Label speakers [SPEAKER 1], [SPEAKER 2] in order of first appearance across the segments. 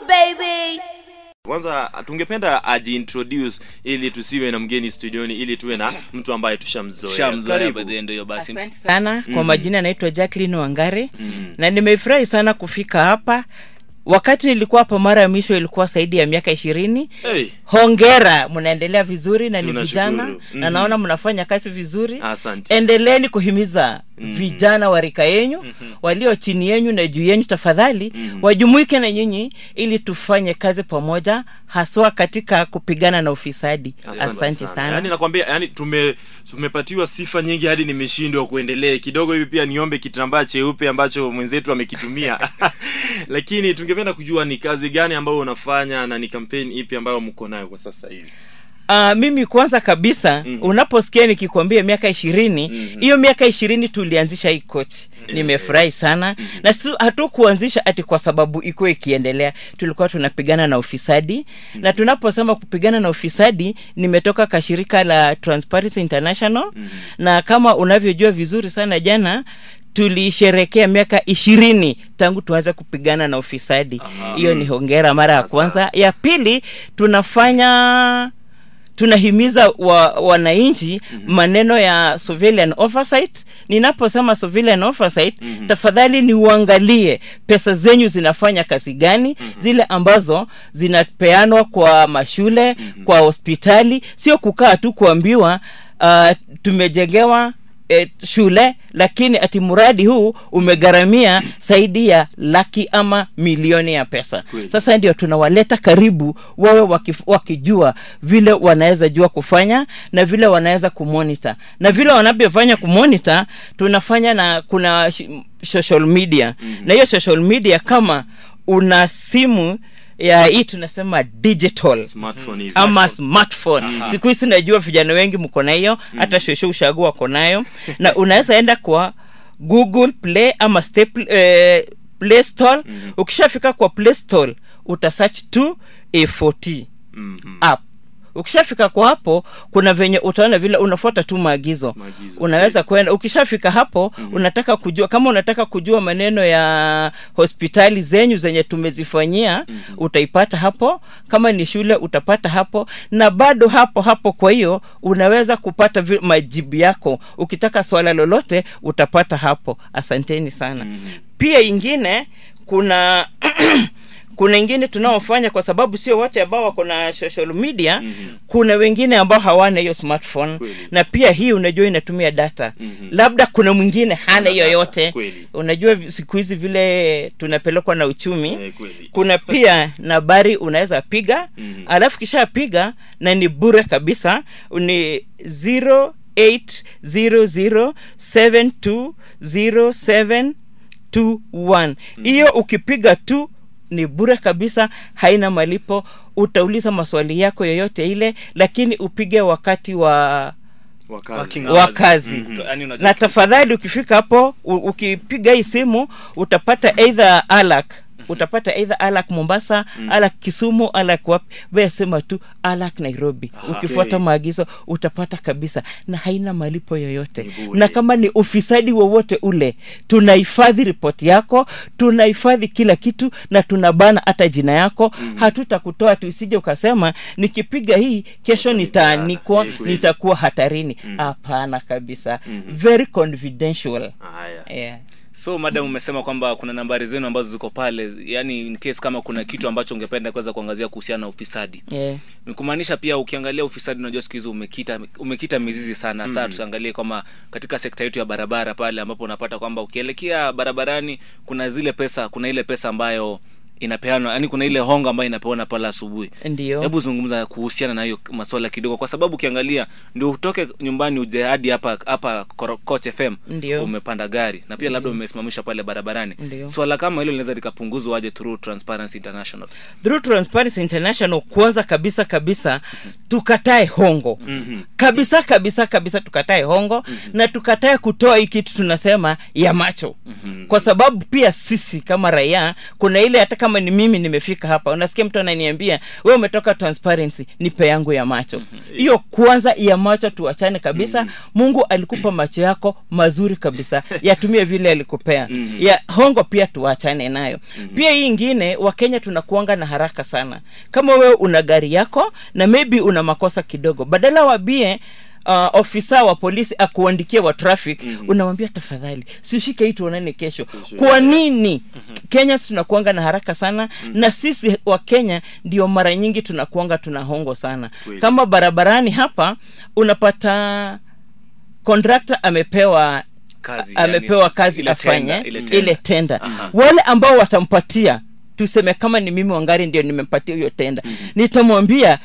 [SPEAKER 1] baby.
[SPEAKER 2] kwanza tungependa ajiintroduce ili tusiwe na mgeni studioni ili tuwe na mtu ambaye tushamzoea
[SPEAKER 3] shamzoea
[SPEAKER 2] Karibu.
[SPEAKER 3] by the end hiyo basi
[SPEAKER 4] asante sana kwa
[SPEAKER 2] Mm.
[SPEAKER 4] majina naitwa jacklin wangare
[SPEAKER 2] Mm.
[SPEAKER 4] na nimefurahi sana kufika hapa wakati nilikuwa hapa mara ya mwisho ilikuwa zaidi ya miaka ishirini
[SPEAKER 2] Hey,
[SPEAKER 4] hongera mnaendelea vizuri na ni
[SPEAKER 2] Tunashukuru.
[SPEAKER 4] vijana
[SPEAKER 2] Mhm.
[SPEAKER 4] na naona mnafanya kazi vizuri
[SPEAKER 2] asante
[SPEAKER 4] endeleeni kuhimiza
[SPEAKER 2] Mhm.
[SPEAKER 4] vijana wa rika yenyu
[SPEAKER 2] Mhm.
[SPEAKER 4] walio chini yenyu na juu yenyu tafadhali
[SPEAKER 2] Mhm.
[SPEAKER 4] wajumuike na nyinyi ili tufanye kazi pamoja haswa katika kupigana na ufisadi asante sana,
[SPEAKER 2] yaani nakwambia yani tume tumepatiwa sifa nyingi hadi nimeshindwa kuendelea kidogo hivi pia niombe kitambaa cheupe ambacho mwenzetu amekitumia lakini tungependa kujua ni kazi gani ambayo unafanya na ni kampeni ipi ambayo mko nayo kwa sasa hivi
[SPEAKER 4] Uh, mimi kwanza kabisa
[SPEAKER 2] Mhm.
[SPEAKER 4] unaposikia nikikwambia miaka ishirini
[SPEAKER 2] Mhm.
[SPEAKER 4] hiyo miaka ishirini tulianzisha hii kochi
[SPEAKER 2] Eh.
[SPEAKER 4] nimefurahi sana
[SPEAKER 2] Mhm.
[SPEAKER 4] na si- hatukuanzisha ati kwa sababu ikuwa ikiendelea tulikuwa tunapigana na ufisadi na tunaposema kupigana na ufisadi nimetoka ka shirika la transparency international
[SPEAKER 2] Mhm.
[SPEAKER 4] na kama unavyojua vizuri sana jana tulisherekea miaka ishirini tangu tuanze kupigana na ufisadi
[SPEAKER 2] Aha.
[SPEAKER 4] hiyo ni hongera mara ya
[SPEAKER 2] Sasa.
[SPEAKER 4] kwanza ya pili tunafanya tunahimiza wa, wananchi
[SPEAKER 2] Mhm.
[SPEAKER 4] maneno ya civilian oversight ninaposema civilian oversight
[SPEAKER 2] Mhm.
[SPEAKER 4] tafadhali ni uangalie pesa zenyu zinafanya kazi gani
[SPEAKER 2] Mhm.
[SPEAKER 4] zile ambazo zinapeanwa kwa mashule
[SPEAKER 2] Mhm.
[SPEAKER 4] kwa hospitali sio kukaa tu kuambiwa uh, tumejengewa E, shule lakini ati mradi huu umegharamia zaidi ya laki ama milioni ya pesa
[SPEAKER 2] Kweli.
[SPEAKER 4] sasa ndio tunawaleta karibu wawe wakif, wakijua vile wanaweza jua kufanya na vile wanaweza kumonita na vile wanavyofanya kumonita tunafanya na kuna shi- social media
[SPEAKER 2] Mhm.
[SPEAKER 4] na hiyo social media kama una simu ya hii tunasema digital
[SPEAKER 2] smartphone hizi.
[SPEAKER 4] ama smartphone
[SPEAKER 2] Aha.
[SPEAKER 4] siku hizi najua vijana wengi mko na hiyo hata shosho ushagu wako nayo na unaweza enda kwa google play ama staple, eh, play store
[SPEAKER 2] Mhm.
[SPEAKER 4] ukishafika kwa play store utasearch tu a40
[SPEAKER 2] Mhm.
[SPEAKER 4] app ukishafika kwa hapo kuna venye utaona vile unafuata tu maagizo
[SPEAKER 2] Maagizo.
[SPEAKER 4] unaweza kwenda ukishafika hapo
[SPEAKER 2] Mhm.
[SPEAKER 4] unataka kujua kama unataka kujua maneno ya hospitali zenyu zenye tumezifanyia
[SPEAKER 2] Mhm.
[SPEAKER 4] utaipata hapo kama ni shule utapata hapo na bado hapo hapo kwa hiyo unaweza kupata vi- majibu yako ukitaka swala lolote utapata hapo asanteni sana
[SPEAKER 2] Mhm.
[SPEAKER 4] pia ingine kuna kuna ingine tunaofanya kwa sababu sio wote ambao wako na social media
[SPEAKER 2] Mhm.
[SPEAKER 4] kuna wengine ambao hawana hiyo smartphone
[SPEAKER 2] Kweli.
[SPEAKER 4] na pia hii unajua inatumia data
[SPEAKER 2] Mhm.
[SPEAKER 4] labda kuna mwingine hana hiyo
[SPEAKER 2] data,
[SPEAKER 4] yote
[SPEAKER 2] kweli.
[SPEAKER 4] unajua vi- siku hizi vile tunapelekwa na uchumi
[SPEAKER 2] Eh, kweli.
[SPEAKER 4] kuna pia nambari unaweza piga
[SPEAKER 2] Mhm.
[SPEAKER 4] alafu kisha piga na ni bure kabisa ni 0800720721 hiyo ukipiga tu ni bure kabisa haina malipo utauliza maswali yako yoyote ile lakini upige wakati wa
[SPEAKER 2] Wakazi.
[SPEAKER 3] Working
[SPEAKER 4] wa
[SPEAKER 3] hours.
[SPEAKER 4] kazi
[SPEAKER 2] Mhm.
[SPEAKER 3] Yaani unajua-
[SPEAKER 4] na tafadhali ukifika hapo u- ukipiga hii simu utapata either alak utapata either alak mombasa
[SPEAKER 2] Mm.
[SPEAKER 4] alak kisumu alak wapi wewe sema tu alak nairobi
[SPEAKER 2] Aha.
[SPEAKER 4] ukifuata
[SPEAKER 2] Okay.
[SPEAKER 4] maagizo utapata kabisa na haina malipo yoyote
[SPEAKER 2] Ni bure.
[SPEAKER 4] na kama ni ufisadi wowote ule tunahifadhi ripoti yako tunahifadhi kila kitu na tunabana hata jina yako
[SPEAKER 2] Mhm.
[SPEAKER 4] hatutakutoa tu isije ukasema nikipiga hii kesho nitaanikwa
[SPEAKER 2] Eh, kweli.
[SPEAKER 4] nitakuwa hatarini
[SPEAKER 2] Mhm.
[SPEAKER 4] hapana kabisa
[SPEAKER 2] Mhm.
[SPEAKER 4] very confidential
[SPEAKER 2] haya
[SPEAKER 4] yeah.
[SPEAKER 3] so madam umesema kwamba kuna nambari zenu ambazo ziko pale yani in case kama kuna kitu ambacho ungependa kuweza kuangazia kuhusiana na ufisadi
[SPEAKER 4] Yeah.
[SPEAKER 3] ni kumaanisha pia ukiangalia ufisadi unajua siku hizi umekita umekita mizizi sana saa
[SPEAKER 2] Mhm.
[SPEAKER 3] tuangalie kwamba katika sekta yetu ya barabara pale ambapo unapata kwamba ukielekea barabarani kuna zile pesa kuna ile pesa ambayo inapeanwa yani kuna ile honga ambayo inapeana pale asubuhi
[SPEAKER 4] ndio
[SPEAKER 3] hebu zungumza kuhusiana na hiyo maswala kidogo kwa sababu ukiangalia ndio utoke nyumbani uje hadi hapa hapa Koro- coach fm
[SPEAKER 4] Ndio.
[SPEAKER 3] umepanda gari na pia labda umesimamisha pale barabarani
[SPEAKER 4] Ndio.
[SPEAKER 3] swala kama hilo linaweza likapunguzwa aje through transparency international
[SPEAKER 4] through transparency international kwanza kabisa kabisa tukatae hongo
[SPEAKER 2] Mhm.
[SPEAKER 4] kabisa kabisa kabisa tukatae hongo na tukatae kutoa hii kitu tunasema ya macho
[SPEAKER 2] Mhm.
[SPEAKER 4] kwa sababu pia sisi kama raia kuna ile hata kama kama ni mimi nimefika hapa unasikia mtu ananiambia we umetoka transparency nipe yangu ya macho hiyo kwanza ya macho tuachane kabisa mungu alikupa macho yako mazuri kabisa yatumie vile alikupea
[SPEAKER 2] Mhm.
[SPEAKER 4] ya hongo pia tuachane nayo pia hii ingine wakenya tunakuanga na haraka sana kama wewe una gari yako na maybe una makosa kidogo badala wabie Uh, ofisa wa polisi akuandikie wa traffic
[SPEAKER 2] Mhm.
[SPEAKER 4] unamwambia tafadhali siushike hii tuonane kesho
[SPEAKER 2] Kesho,
[SPEAKER 4] kwa
[SPEAKER 2] yeah.
[SPEAKER 4] nini kenya tunakuanga na haraka sana na sisi wa kenya ndio mara nyingi tunakuanga tunahongo sana
[SPEAKER 2] Kweli.
[SPEAKER 4] kama barabarani hapa unapata kontrakta amepewa
[SPEAKER 3] kazi
[SPEAKER 4] amepewa
[SPEAKER 3] yani,
[SPEAKER 4] kazi
[SPEAKER 3] ile
[SPEAKER 4] afanye
[SPEAKER 3] tenda, ile
[SPEAKER 4] ile
[SPEAKER 3] tenda.
[SPEAKER 4] tenda
[SPEAKER 3] Aha.
[SPEAKER 4] wale ambao watampatia tuseme kama ni mimi wangari ndio nimempatia hiyo tenda nitamwambia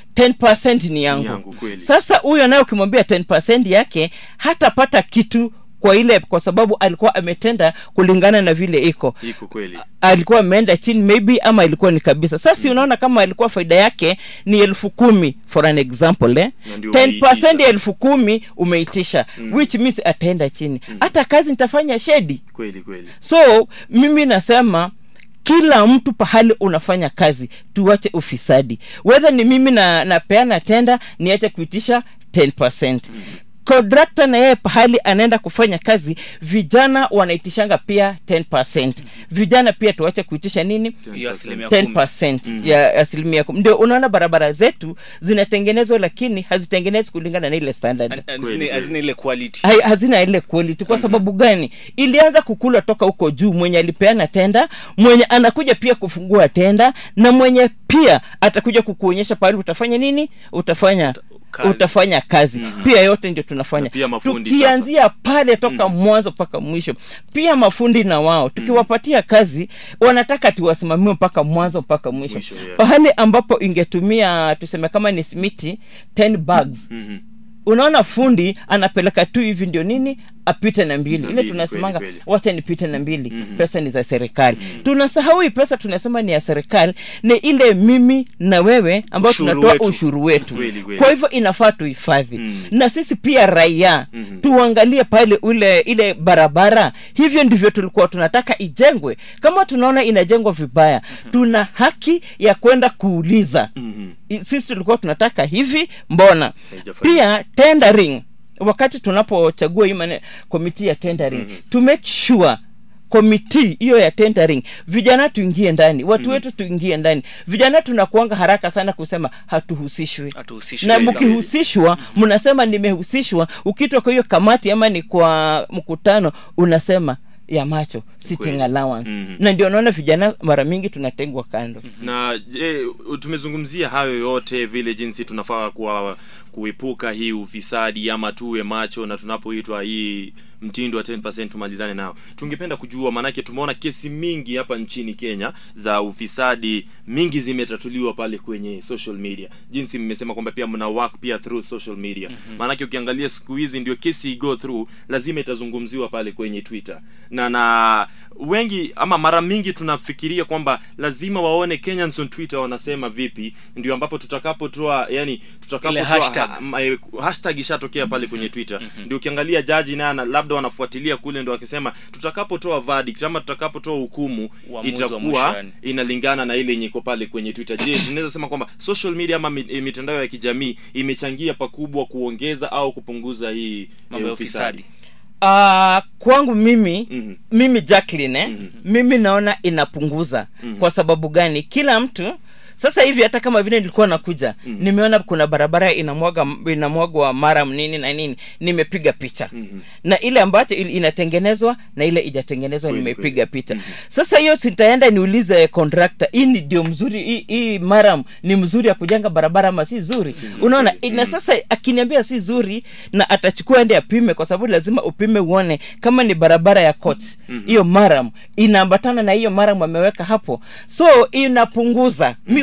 [SPEAKER 4] 10 ni yangu,
[SPEAKER 2] yangu, kweli.
[SPEAKER 4] sasa huyo naye ukimwambia 10 yake hatapata kitu kwa ile kwa sababu alikuwa ametenda kulingana na vile iko
[SPEAKER 2] iko kweli
[SPEAKER 4] alikuwa ameenda chini maybe ama ilikuwa ni kabisa sasa mm. unaona kama alikuwa faida yake ni elfu kumi for an example eh?
[SPEAKER 2] Na ndio
[SPEAKER 4] 10%
[SPEAKER 2] umeitisha.
[SPEAKER 4] ya elfu kumi umeitisha
[SPEAKER 2] Mm.
[SPEAKER 4] which means ataenda chini hata kazi nitafanya shedi
[SPEAKER 2] kweli kweli
[SPEAKER 4] so mimi nasema kila mtu pahali unafanya kazi tuache ufisadi wedha ni mimi na napeana tenda niache kuitisha 10 kontrakta na yeye pahali anaenda kufanya kazi vijana wanaitishanga pia 10 vijana pia tuache kuitisha nini
[SPEAKER 3] Hiyo asilimia kumi.
[SPEAKER 4] 10%
[SPEAKER 2] Mhm.
[SPEAKER 4] ya asilimia kumi ndio unaona barabara zetu zinatengenezwa lakini hazitengenezwi kulingana na ile standard
[SPEAKER 3] An- an-
[SPEAKER 2] Kweli,
[SPEAKER 3] hazina-
[SPEAKER 2] kweli.
[SPEAKER 3] hazina ile quality
[SPEAKER 4] Hai- hazina ile quality kwa sababu gani ilianza kukula toka huko juu mwenye alipeana tenda mwenye anakuja pia kufungua tenda na mwenye pia atakuja kukuonyesha pahali utafanya nini utafanya
[SPEAKER 3] kazi.
[SPEAKER 4] utafanya kazi
[SPEAKER 2] Mhm.
[SPEAKER 4] pia yote ndio tunafanya
[SPEAKER 2] Na pia mafundi
[SPEAKER 4] tukianzia pale toka mwanzo mpaka mwisho pia mafundi na wao tukiwapatia kazi wanataka tuwasimamie mpaka mwanzo mpaka mwisho,
[SPEAKER 2] Mwisho, yeah.
[SPEAKER 4] pahali ambapo ingetumia tuseme kama ni simiti 10 bags
[SPEAKER 2] Mhm.
[SPEAKER 4] unaona fundi anapeleka tu hivi ndio nini apite na mbili
[SPEAKER 2] Na
[SPEAKER 4] ile
[SPEAKER 2] mbili,
[SPEAKER 4] tunasemanga
[SPEAKER 2] kweli, kweli.
[SPEAKER 4] wacha nipite na mbili
[SPEAKER 2] Mhm.
[SPEAKER 4] pesa ni za serikali tunasahau hii pesa tunasema ni ya serikali ni ile mimi na wewe ambao
[SPEAKER 3] Ushuru
[SPEAKER 4] tunatoa
[SPEAKER 3] wetu.
[SPEAKER 4] ushuru wetu
[SPEAKER 2] Kweli, kweli.
[SPEAKER 4] kwa hivyo inafaa tuhifadhi
[SPEAKER 2] Mm.
[SPEAKER 4] na sisi pia raia
[SPEAKER 2] Mhm.
[SPEAKER 4] tuangalie pale ule ile barabara hivyo ndivyo tulikuwa tunataka ijengwe kama tunaona inajengwa vibaya tuna haki ya kwenda kuuliza
[SPEAKER 2] Mhm.
[SPEAKER 4] I- sisi tulikuwa tunataka hivi mbona
[SPEAKER 2] Haijafanyika.
[SPEAKER 4] pia tendering wakati tunapochagua hii mane- komiti ya tendering
[SPEAKER 2] Mhm.
[SPEAKER 4] to make sure komiti hiyo ya tendering vijana tuingie ndani watu
[SPEAKER 2] Mhm.
[SPEAKER 4] wetu tuingie ndani vijana tunakuanga haraka sana kusema hatuhusishwi
[SPEAKER 3] hatuhusishi
[SPEAKER 4] na
[SPEAKER 3] ile-
[SPEAKER 4] mkihusishwa mnasema nimehusishwa ukitwa kwa hiyo kamati ama ni kwa mkutano unasema ya macho sitting
[SPEAKER 2] Kweli.
[SPEAKER 4] allowance
[SPEAKER 2] Mhm.
[SPEAKER 4] na ndio naona vijana mara mingi tunatengwa kando
[SPEAKER 2] na je tumezungumzia hayo yote vile jinsi tunafaa kuwa kuepuka hii ufisadi ama tuwe macho na tunapoitwa hii mtindo wa 10% tumalizane nao tungependa kujua maanake tumeona kesi mingi hapa nchini kenya za ufisadi mingi zimetatuliwa pale kwenye social media jinsi mmesema kwamba pia mna work pia through social media mm-hmm. maanake ukiangalia siku hizi ndio kesi go through lazima itazungumziwa pale kwenye twitter na na wengi ama mara mingi tunafikiria kwamba lazima waone kenyans on twitter wanasema vipi ndio ambapo tutakapotoa yani tutakapotoa
[SPEAKER 3] hashtag.
[SPEAKER 2] ha- ma- eh, hashtag ishatokea pale kwenye twitter ndio ukiangalia jaji naye ana- labda wanafuatilia kule ndio akisema tutakapotoa verdict ama tutakapotoa hukumu
[SPEAKER 3] Uamuzi wa
[SPEAKER 2] itakuwa
[SPEAKER 3] mwishoni.
[SPEAKER 2] inalingana na ile yenye iko pale kwenye twitter je tunaweza sema kwamba social media ama mi- eh, mitandao ya kijamii imechangia pakubwa kuongeza au kupunguza hii eh,
[SPEAKER 3] mambo ya ufisadi
[SPEAKER 4] uh, kwangu mimi
[SPEAKER 2] Mhm.
[SPEAKER 4] mimi Jacqueline eh,
[SPEAKER 2] Mhm.
[SPEAKER 4] mimi naona inapunguza
[SPEAKER 2] Mhm.
[SPEAKER 4] kwa sababu gani kila mtu sasa hivi hata kama vile nilikuwa nakuja
[SPEAKER 2] Mhm.
[SPEAKER 4] nimeona kuna barabara inamwaga inamwagwa mara nini na nini nimepiga picha
[SPEAKER 2] Mhm.
[SPEAKER 4] na ile ambacho ili- inatengenezwa na ile ijatengenezwa
[SPEAKER 2] Kweli,
[SPEAKER 4] nimepiga
[SPEAKER 2] kweli.
[SPEAKER 4] picha
[SPEAKER 2] Mhm.
[SPEAKER 4] sasa hiyo sitaenda niulize contractor hii ni ndio mzuri hii, hii maram ni mzuri ya kujenga barabara ama si zuri unaona
[SPEAKER 2] kweli.
[SPEAKER 4] na
[SPEAKER 2] Mhm.
[SPEAKER 4] sasa akiniambia si zuri na atachukua ende apime kwa sababu lazima upime uone kama ni barabara ya coach
[SPEAKER 2] Mhm.
[SPEAKER 4] hiyo maram inaambatana na hiyo maram ameweka hapo so inapunguza mi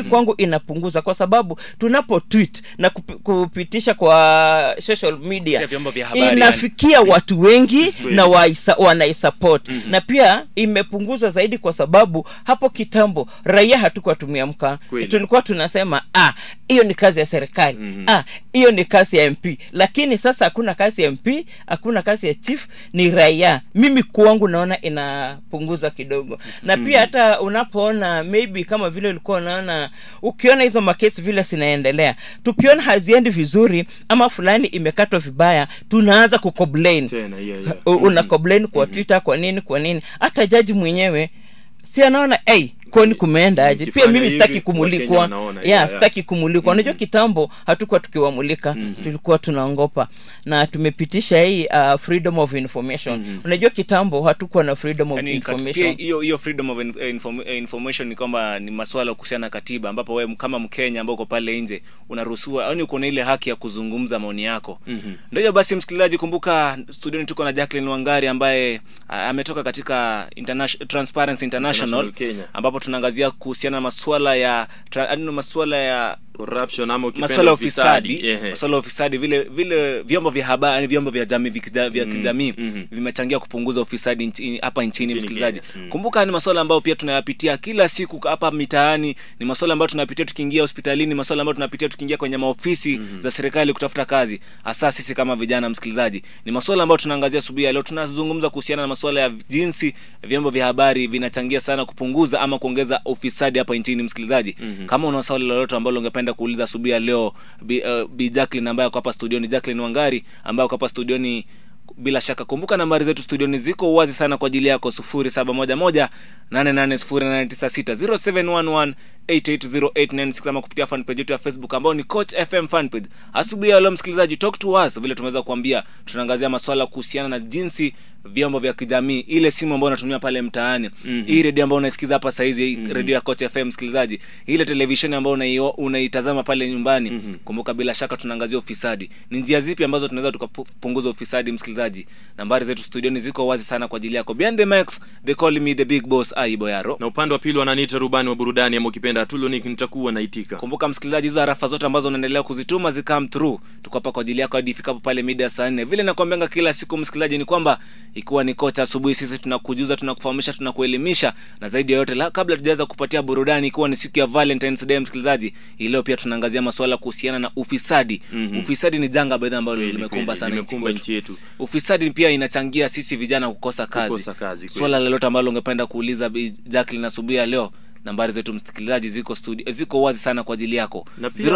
[SPEAKER 4] kwangu inapunguza kwa sababu tunapo tweet na kupi, kupitisha kwa social media
[SPEAKER 3] Kupitia vyombo vya habari,
[SPEAKER 4] inafikia watu wengi
[SPEAKER 2] Kweli.
[SPEAKER 4] na waisa, wanaisupport na pia imepunguza zaidi kwa sababu hapo kitambo raia hatukuwa tumeamka
[SPEAKER 2] Kweli.
[SPEAKER 4] tulikuwa tunasema ah hiyo ni kazi ya serikali
[SPEAKER 2] Mhm.
[SPEAKER 4] ah hiyo ni kazi ya mp lakini sasa hakuna kazi ya mp hakuna kazi ya chief ni raia mimi kwangu naona inapunguza kidogo na pia hata unapoona maybe kama vile ulikuwa unaona ukiona hizo makesi vile zinaendelea tukiona haziendi vizuri ama fulani imekatwa vibaya tunaanza kucomplain
[SPEAKER 2] tena yeah, yeah.
[SPEAKER 4] U- una complain kwa twitter kwa nini kwa nini hata jaji mwenyewe si anaona hey, kwani kumeenda aje pia
[SPEAKER 2] Mkifanya
[SPEAKER 4] mimi
[SPEAKER 2] hivi,
[SPEAKER 4] sitaki
[SPEAKER 2] Wakenya
[SPEAKER 4] kumulikwa
[SPEAKER 2] wanaona,
[SPEAKER 4] yeah,
[SPEAKER 2] yeah, yeah.
[SPEAKER 4] sitaki kumulikwa unajua kitambo hatukuwa tukiwamulika
[SPEAKER 2] Mhm.
[SPEAKER 4] tulikuwa tunaongopa na tumepitisha hii uh, freedom of information
[SPEAKER 2] Mhm.
[SPEAKER 4] unajua kitambo hatukuwa na freedom of
[SPEAKER 3] Yaani, kat-
[SPEAKER 4] information
[SPEAKER 3] pia hiyo hiyo freedom of in- eh, inform, eh, information ni kwamba ni masuala kuhusiana na katiba ambapo wewe kama mkenya ambao uko pale nje unaruhusiwa yani uko na ile haki ya kuzungumza maoni yako
[SPEAKER 2] Mhm.
[SPEAKER 3] ndio hiyo basi msikilizaji kumbuka studioni tuko na jacklin wangari ambaye ah, ametoka katika international, transparency international,
[SPEAKER 2] International Kenya.
[SPEAKER 3] ambapo tunaangazia kuhusiana na masuala ya tra, yaani masuala ya
[SPEAKER 2] corruption ama ukipenda
[SPEAKER 3] masuala ya ufisadi
[SPEAKER 2] Ehe.
[SPEAKER 3] masuala ya ufisadi vile vile vyombo vya habari yani vyombo vya jamii vikija- vya
[SPEAKER 2] Mm,
[SPEAKER 3] kijamii
[SPEAKER 2] mhm.
[SPEAKER 3] vimechangia kupunguza ufisadi nchi- hapa nchini
[SPEAKER 2] Nchini
[SPEAKER 3] msikilizaji
[SPEAKER 2] Kenya, mm.
[SPEAKER 3] kumbuka ni masuala ambayo pia tunayapitia kila siku hapa mitaani ni masuala ambayo tunapitia tukiingia hospitalini masuala ambayo tunapitia tukiingia kwenye maofisi za serikali kutafuta kazi hasa sisi kama vijana msikilizaji ni masuala ambayo tunaangazia asubuhi ya leo tunazungumza kuhusiana na masuala ya jinsi vyombo vya habari vinachangia sana kupunguza ama kuongeza ufisadi hapa nchini msikilizaji
[SPEAKER 2] Mhm.
[SPEAKER 3] kama una swali lolote ambalo ungependa kuuliza asubuhi ya leo bi, uh, bi Jacqueline ambaye ako hapa studioni Jacqueline Wangari ambaye ako hapa studioni bila shaka kumbuka nambari zetu studioni ziko wazi sana kwa ajili yako sufuri saba moja moja nane nane sufuri nane tisa sita zero seven one one eight eight zero eight nine six ama kupitia fanpage yetu ya facebook ambao ni coach fm fanpage asubuhi ya leo msikilizaji talk to us vile tumeweza kuambia tunaangazia maswala kuhusiana na jinsi vyombo vya kijamii ile simu ambayo unatumia pale mtaani
[SPEAKER 2] Mhm.
[SPEAKER 3] hii redio ambayo unaisikiza hapa saizi hii redio ya coach fm msikilizaji ile televisheni ambayo unaio- unaitazama pale nyumbani
[SPEAKER 2] Mhm.
[SPEAKER 3] kumbuka bila shaka tunaangazia ufisadi ni njia zipi ambazo tunaweza tukapunguza ufisadi msikilizaji nambari zetu studioni ziko wazi sana kwa ajili yako behind the mics they call me the big boss ai boyaro
[SPEAKER 2] na upande wa pili wananiita rubani wa burudani ama ukipenda tulonik nitakuwa naitika
[SPEAKER 3] kumbuka msikilizaji hizo harafa zote ambazo unaendelea kuzituma zikam through tuko hapa kwa ajili yako hadi ifikapo pale mida ya saa nne vile nakwambianga kila siku msikilizaji ni kwamba ikiwa ni kocha asubuhi sisi tunakujuza tunakufahamisha tunakuelimisha na zaidi ya yote la, kabla tujaweza kupatia burudani ikiwa ni siku ya valentines day msikilizaji hii leo pia tunaangazia masuala kuhusiana na ufisadi
[SPEAKER 2] Mhm.
[SPEAKER 3] ufisadi ni janga baidha ambalo
[SPEAKER 2] Kweli,
[SPEAKER 3] limekumba
[SPEAKER 2] kweli,
[SPEAKER 3] sana nchi
[SPEAKER 2] limekumba
[SPEAKER 3] kwetu.
[SPEAKER 2] nchi yetu
[SPEAKER 3] ufisadi pia inachangia sisi vijana kukosa kazi,
[SPEAKER 2] Kukosa kazi, kweli.
[SPEAKER 3] swala lolote ambalo ungependa kuuliza Bi Jacqueline asubuhi ya leo nambari zetu msikilizaji ziko studio, ziko wazi sana kwa ajili yako
[SPEAKER 2] Na pia-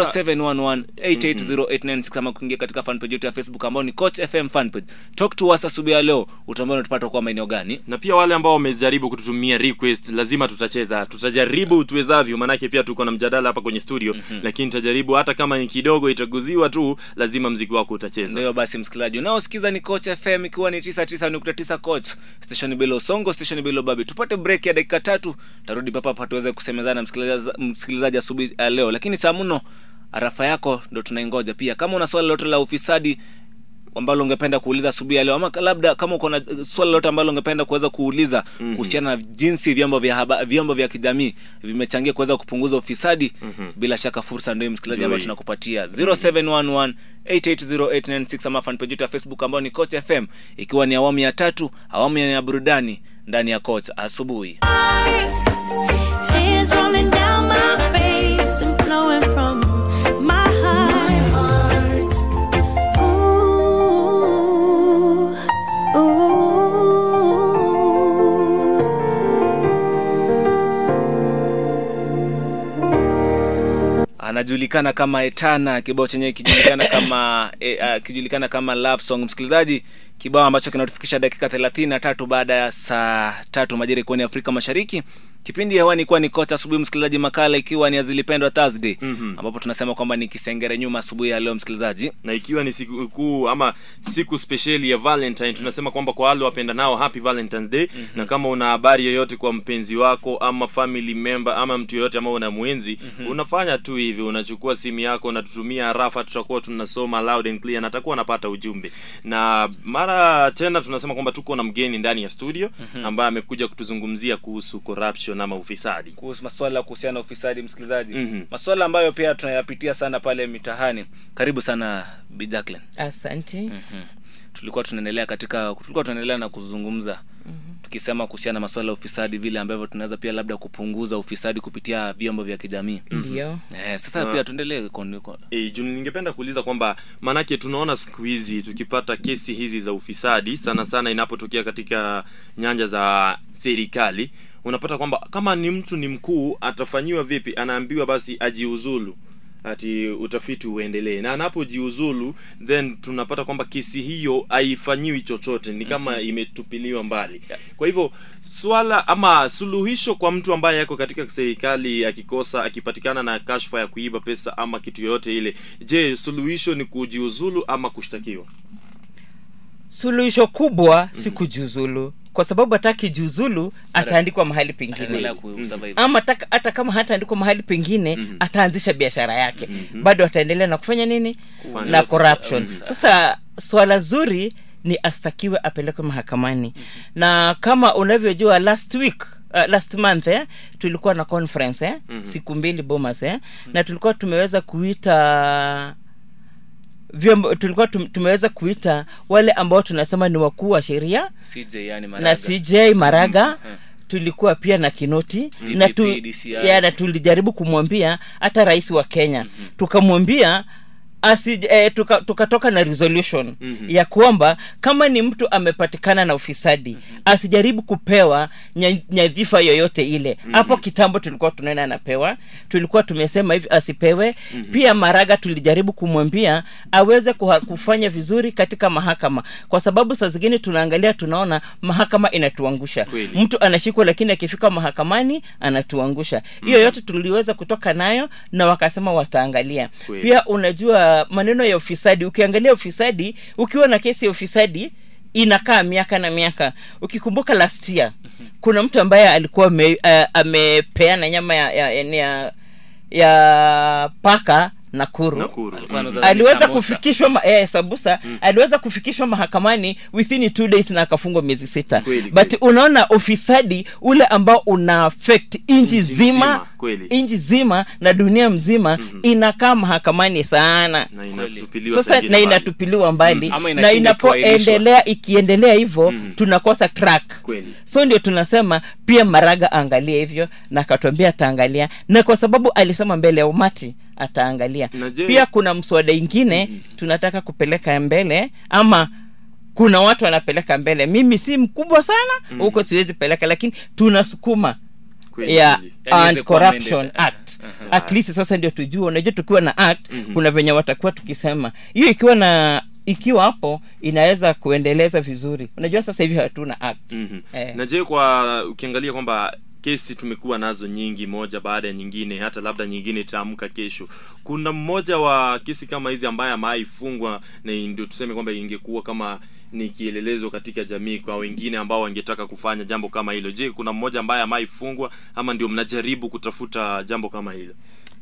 [SPEAKER 3] 0711880896 ama kuingia katika fanpage yetu ya facebook ambao ni coach fm fanpage talk to us asubuhi ya leo utaambao unatupata kwa maeneo gani
[SPEAKER 2] na pia wale ambao wamejaribu kututumia request lazima tutacheza tutajaribu tuwezavyo maanake pia tuko na mjadala hapa kwenye studio mm-hmm. lakini tutajaribu hata kama ni kidogo itaguziwa tu lazima mziki wako utacheza
[SPEAKER 3] ndio basi msikilizaji unaosikiza ni coach fm ikiwa ni 99.9 coach station bilo songo station bilo babi tupate break ya dakika tatu tarudi papa hapa tuweze kusemezana msikilizaji msikilizaji asubuhi ya leo lakini saa mno arafa yako ndo tunaingoja pia kama una swali lolote la ufisadi ambalo ungependa kuuliza asubuhi ya leo ama labda kama uko na uh, swali lolote ambalo ungependa kuweza kuuliza
[SPEAKER 2] Mhm.
[SPEAKER 3] kuhusiana na jinsi vyombo vya haba, vyombo vya kijamii vimechangia kuweza kupunguza ufisadi
[SPEAKER 2] Mhm.
[SPEAKER 3] bila shaka fursa ndio hii msikilizaji
[SPEAKER 2] Ndio
[SPEAKER 3] ambayo
[SPEAKER 2] hii.
[SPEAKER 3] tunakupatia 0711 880896 ama fanpage yetu ya facebook ambao ni coach fm ikiwa ni awamu ya tatu awamu ya burudani ndani ya coach asubuhi
[SPEAKER 1] Tears rolling down my face and flowing from my heart. Ooh, ooh.
[SPEAKER 3] anajulikana kama etana kibao chenyewe kijulikana kama e, uh, kijulikana kama love song msikilizaji kibao ambacho kinatufikisha dakika thelathini na tatu baada ya saa tatu majira ikiwa ni afrika mashariki kipindi hewani ikiwa ni kocha asubuhi msikilizaji makala ikiwa ni azilipendwa thursday
[SPEAKER 2] Mhm.
[SPEAKER 3] ambapo tunasema kwamba ni kisengere nyuma asubuhi ya leo msikilizaji
[SPEAKER 2] na ikiwa ni siku kuu ama siku spesheli ya valentine tunasema kwamba kwa wale wapenda nao happy valentines day mm-hmm. na kama una habari yoyote kwa mpenzi wako ama family member ama mtu yoyote ama una mwenzi mm-hmm. unafanya tu hivi unachukua simu yako unatutumia rafa tutakuwa tunasoma loud and clear na atakuwa anapata ujumbe na mara mara tena tunasema kwamba tuko na mgeni ndani ya studio ambaye amekuja kutuzungumzia kuhusu corruption ama ufisadi
[SPEAKER 3] kuhusu maswala kuhusiana na ufisadi msikilizaji
[SPEAKER 2] Mhm.
[SPEAKER 3] maswala ambayo pia tunayapitia sana pale mitahani karibu sana Bi Jacqueline
[SPEAKER 4] asante
[SPEAKER 3] Mhm. tulikuwa tunaendelea katika tulikuwa tunaendelea na kuzungumza tukisema kuhusiana na masuala ya ufisadi vile ambavyo tunaweza pia labda kupunguza ufisadi kupitia vyombo vya kijamii
[SPEAKER 4] ndio
[SPEAKER 3] eh, sasa
[SPEAKER 2] Na-
[SPEAKER 3] pia tuendelee kon- kon-
[SPEAKER 2] E, juu ningependa kuuliza kwamba maanake tunaona siku hizi tukipata kesi hizi za ufisadi sana sana inapotokea katika nyanja za serikali unapata kwamba kama ni mtu ni mkuu atafanyiwa vipi anaambiwa basi ajiuzulu ati utafiti uendelee na anapojiuzulu then tunapata kwamba kesi hiyo haifanyiwi chochote ni kama imetupiliwa mbali kwa hivyo swala ama suluhisho kwa mtu ambaye yako katika serikali akikosa akipatikana na kashfa ya kuiba pesa ama kitu yoyote ile je suluhisho ni kujiuzulu ama kushtakiwa
[SPEAKER 4] suluhisho kubwa si kujiuzulu kwa sababu hata akijiuzulu ataandikwa mahali pengine
[SPEAKER 3] endelea kusurvive.
[SPEAKER 4] ama hata- hata kama hataandikwa mahali pengine
[SPEAKER 2] Mhm.
[SPEAKER 4] ataanzisha biashara yake
[SPEAKER 2] Mhm.
[SPEAKER 4] bado ataendelea na kufanya nini
[SPEAKER 2] Kufanya
[SPEAKER 4] na
[SPEAKER 2] yote.
[SPEAKER 4] corruption
[SPEAKER 3] Mhm.
[SPEAKER 4] sasa swala zuri ni astakiwe apelekwe mahakamani na kama unavyojua last week Uh, last month eh, tulikuwa na conference eh,
[SPEAKER 2] Mhm.
[SPEAKER 4] siku mbili bomas eh, na tulikuwa tumeweza kuita vyombo tulikuwa tum, tumeweza kuita wale ambao tunasema ni wakuu wa sheria
[SPEAKER 3] CJ yani
[SPEAKER 4] na
[SPEAKER 3] Maraga.
[SPEAKER 4] cj maraga
[SPEAKER 3] Mhm.
[SPEAKER 4] tulikuwa pia na kinoti
[SPEAKER 3] DPP,
[SPEAKER 4] na, tu,
[SPEAKER 3] DCI.
[SPEAKER 4] ya, na tulijaribu kumwambia hata rais wa kenya tukamwambia asi eh, tuka- tukatoka na resolution
[SPEAKER 2] Mhm.
[SPEAKER 4] ya kwamba kama ni mtu amepatikana na ufisadi asijaribu kupewa nya- nyadhifa yoyote ile hapo kitambo tulikuwa tunaenda anapewa tulikuwa tumesema hivi asipewe pia maraga tulijaribu kumwambia aweze kuha, kufanya vizuri katika mahakama kwa sababu saa zingine tunaangalia tunaona mahakama inatuangusha
[SPEAKER 2] Kweli.
[SPEAKER 4] mtu anashikwa lakini akifika mahakamani anatuangusha hiyo yote tuliweza kutoka nayo na wakasema wataangalia
[SPEAKER 2] Kweli.
[SPEAKER 4] pia unajua maneno ya ufisadi ukiangalia ufisadi ukiwa na kesi ya ufisadi inakaa miaka na miaka ukikumbuka last year kuna mtu ambaye alikuwa ame, uh, amepeana nyama ya, ya, ya, ya, ya paka nakuru
[SPEAKER 2] nakuru
[SPEAKER 3] Alikuwa
[SPEAKER 2] Mhm.
[SPEAKER 3] anauza-
[SPEAKER 4] aliweza
[SPEAKER 3] Samosa.
[SPEAKER 4] kufikishwa ma, eh, sabusa aliweza kufikishwa mahakamani within two days na akafungwa miezi sita
[SPEAKER 2] Kweli,
[SPEAKER 4] but
[SPEAKER 2] kweli.
[SPEAKER 4] unaona ufisadi ule ambao una affect nchi
[SPEAKER 2] Nchi nzima,
[SPEAKER 4] zima
[SPEAKER 2] kweli.
[SPEAKER 4] nchi zima na dunia mzima
[SPEAKER 2] Mhm.
[SPEAKER 4] inakaa mahakamani sana
[SPEAKER 2] na inatupiliwa saa
[SPEAKER 4] sasa
[SPEAKER 2] ingine
[SPEAKER 4] na
[SPEAKER 2] mbali.
[SPEAKER 4] inatupiliwa mbali
[SPEAKER 3] Mm. Ama
[SPEAKER 4] na
[SPEAKER 3] inashinda kuahirishwa.
[SPEAKER 4] inapoendelea ikiendelea hivyo
[SPEAKER 2] Mm.
[SPEAKER 4] tunakosa track
[SPEAKER 2] kweli
[SPEAKER 4] so ndio tunasema pia maraga aangalie hivyo na akatuambia ataangalia na kwa sababu alisema mbele ya umati ataangalia
[SPEAKER 2] Na je-
[SPEAKER 4] pia kuna mswada ingine
[SPEAKER 2] Mhm.
[SPEAKER 4] tunataka kupeleka mbele ama kuna watu wanapeleka mbele mimi si mkubwa sana
[SPEAKER 2] Mhm.
[SPEAKER 4] huko siwezi peleka lakini tunasukuma
[SPEAKER 2] kweli
[SPEAKER 4] ya
[SPEAKER 2] kweli.
[SPEAKER 3] Yaani iweze kuwa
[SPEAKER 4] anti-corruption
[SPEAKER 3] amended.
[SPEAKER 4] act
[SPEAKER 3] Aha.
[SPEAKER 4] at least sasa ndio tujue unajua tukiwa na act
[SPEAKER 2] Mhm.
[SPEAKER 4] kuna venye watakuwa tukisema hiyo ikiwa na ikiwa hapo inaweza kuendeleza vizuri unajua sasa hivi hatuna act
[SPEAKER 2] Mhm.
[SPEAKER 4] Eh.
[SPEAKER 2] na je kwa ukiangalia kwamba kesi tumekuwa nazo nyingi moja baada ya nyingine hata labda nyingine itaamka kesho kuna mmoja wa kesi kama hizi ambaye amaifungwa na ndio tuseme kwamba ingekuwa kama ni kielelezo katika jamii kwa wengine ambao wangetaka kufanya jambo kama hilo je kuna mmoja ambaye amaifungwa ama ndio mnajaribu kutafuta jambo kama hilo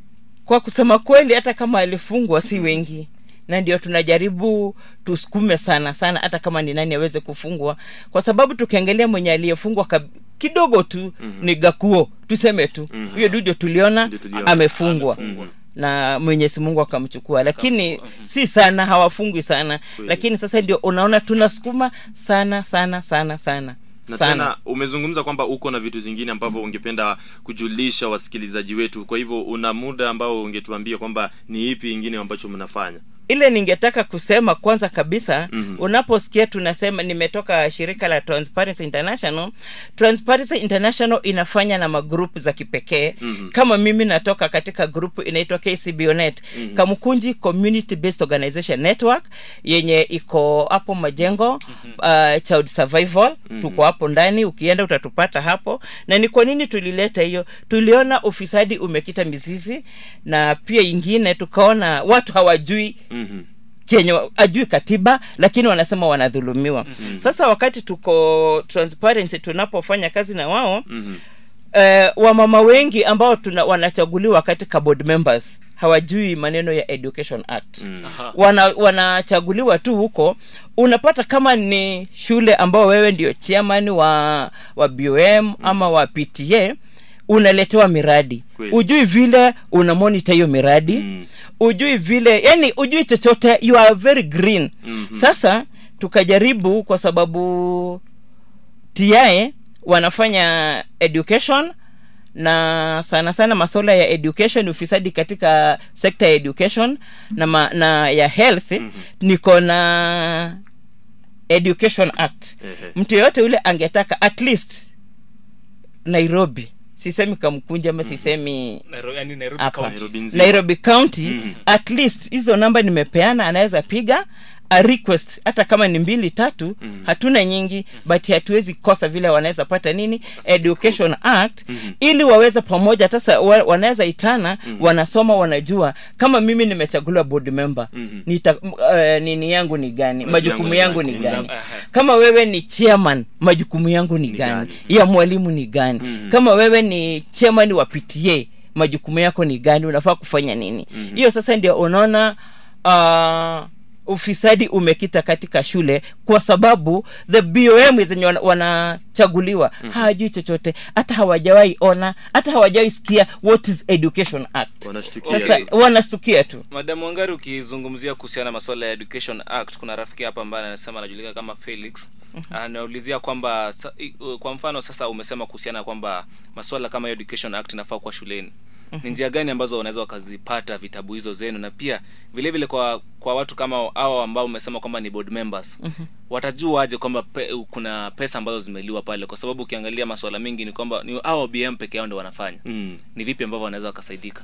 [SPEAKER 4] kwa kusema kweli hata kama alifungwa si wengi na ndio tunajaribu tusukume sana sana hata kama ni nani aweze kufungwa kwa sababu tukiangalia mwenye aliyefungwa kab- kidogo tu
[SPEAKER 2] Mhm.
[SPEAKER 4] ni gakuo tuseme tu
[SPEAKER 2] Mhm.
[SPEAKER 4] huyo mm ndio tuliona
[SPEAKER 2] Ndio tuliona.
[SPEAKER 4] amefungwa
[SPEAKER 3] Amefungwa.
[SPEAKER 4] na mwenyezi mungu akamchukua lakini
[SPEAKER 3] Akamchukua.
[SPEAKER 4] si sana hawafungwi sana
[SPEAKER 2] Kweli.
[SPEAKER 4] lakini sasa ndio unaona tunasukuma sana sana sana sana
[SPEAKER 2] na
[SPEAKER 4] sana
[SPEAKER 2] tena umezungumza kwamba uko na vitu zingine ambavyo ungependa kujulisha wasikilizaji wetu kwa hivyo una muda ambao ungetuambia kwamba ni ipi ingine ambacho mnafanya
[SPEAKER 4] ile ningetaka kusema kwanza kabisa
[SPEAKER 2] Mhm.
[SPEAKER 4] unaposikia tunasema nimetoka shirika la transparency international transparency international inafanya na magrupu za kipekee
[SPEAKER 2] Mhm.
[SPEAKER 4] kama mimi natoka katika grupu inaitwa kcbonet
[SPEAKER 2] Mhm.
[SPEAKER 4] kamukunji community based organization network yenye iko hapo majengo uh, child survival
[SPEAKER 2] Mhm.
[SPEAKER 4] tuko hapo ndani ukienda utatupata hapo na ni kwa nini tulileta hiyo tuliona ufisadi umekita mizizi na pia ingine tukaona watu hawajui
[SPEAKER 2] Mhm.
[SPEAKER 4] kenye ajui katiba lakini wanasema wanadhulumiwa
[SPEAKER 2] Mhm.
[SPEAKER 4] sasa wakati tuko transparency tunapofanya kazi na wao
[SPEAKER 2] Mhm.
[SPEAKER 4] eh, wamama wengi ambao tuna, wanachaguliwa katika board members hawajui maneno ya education act
[SPEAKER 2] Mm.
[SPEAKER 3] Aha.
[SPEAKER 4] wana wanachaguliwa tu huko unapata kama ni shule ambao wewe ndio chairman wa wa BOM ama wa PTA unaletewa miradi
[SPEAKER 2] Kweli.
[SPEAKER 4] ujui vile una monitor hiyo miradi
[SPEAKER 2] Mm.
[SPEAKER 4] ujui vile yani ujui chochote you are very green
[SPEAKER 2] Mhm.
[SPEAKER 4] sasa tukajaribu kwa sababu TIA wanafanya education na sana sana masuala ya education ufisadi katika sekta ya education na, ma, na ya health
[SPEAKER 2] Mhm.
[SPEAKER 4] niko na education act
[SPEAKER 2] Ehe.
[SPEAKER 4] mtu yeyote yule angetaka at least nairobi sisemi kamkunja ama sisemi
[SPEAKER 3] Nairobi, yani Nairobi
[SPEAKER 4] hapa
[SPEAKER 3] County.
[SPEAKER 2] Nairobi nzima.
[SPEAKER 4] nairobi county
[SPEAKER 2] Mhm.
[SPEAKER 4] at least hizo namba nimepeana anaweza piga a request hata kama ni mbili tatu
[SPEAKER 2] Mhm.
[SPEAKER 4] hatuna nyingi but hatuwezi kosa vile wanaweza pata nini education act
[SPEAKER 2] Mhm.
[SPEAKER 4] ili waweze pamoja sasa wa, wanaweza itana
[SPEAKER 2] Mhm.
[SPEAKER 4] wanasoma wanajua kama mimi nimechaguliwa board member
[SPEAKER 2] Mhm.
[SPEAKER 4] nita, uh, nini yangu ni gani
[SPEAKER 2] Kazi
[SPEAKER 4] majukumu
[SPEAKER 2] yangu
[SPEAKER 4] yangu
[SPEAKER 2] ni
[SPEAKER 4] ni
[SPEAKER 2] gani?
[SPEAKER 4] gani
[SPEAKER 3] Aha.
[SPEAKER 4] kama wewe ni chairman majukumu yangu ni
[SPEAKER 2] Ni
[SPEAKER 4] gani
[SPEAKER 2] gani?
[SPEAKER 4] ya mwalimu ni gani
[SPEAKER 2] Mhm.
[SPEAKER 4] kama wewe ni chairman wa pta majukumu yako ni gani unafaa kufanya nini
[SPEAKER 2] Mhm.
[SPEAKER 4] hiyo sasa ndio unaona uh, ufisadi umekita katika shule kwa sababu the bom zenye wana- wanachaguliwa
[SPEAKER 2] Mhm.
[SPEAKER 4] hawajui chochote hata hawajawahi ona hata hawajawahi sikia what is education act
[SPEAKER 2] Wanashtukia.
[SPEAKER 4] sasa
[SPEAKER 3] Okay.
[SPEAKER 4] wanastukia tu
[SPEAKER 3] Madam Wangari, ukizungumzia kuhusiana na masuala ya Education Act, kuna rafiki hapa ambaye anasema anajulikana kama Felix anaulizia kwamba sa, i- uh, kwa mfano sasa umesema kuhusiana kwamba masuala kama ya Education Act inafaa kuwa shuleni ni njia gani ambazo wanaweza wakazipata vitabu hizo zenu na pia vile vile kwa kwa watu kama hao ambao umesema kwamba ni board members watajua aje kwamba pe, kuna pesa ambazo zimeliwa pale kwa sababu ukiangalia masuala mengi ni kwamba ni hao BM peke yao ndio wanafanya
[SPEAKER 2] Mm.
[SPEAKER 3] ni vipi ambavyo wanaweza wakasaidika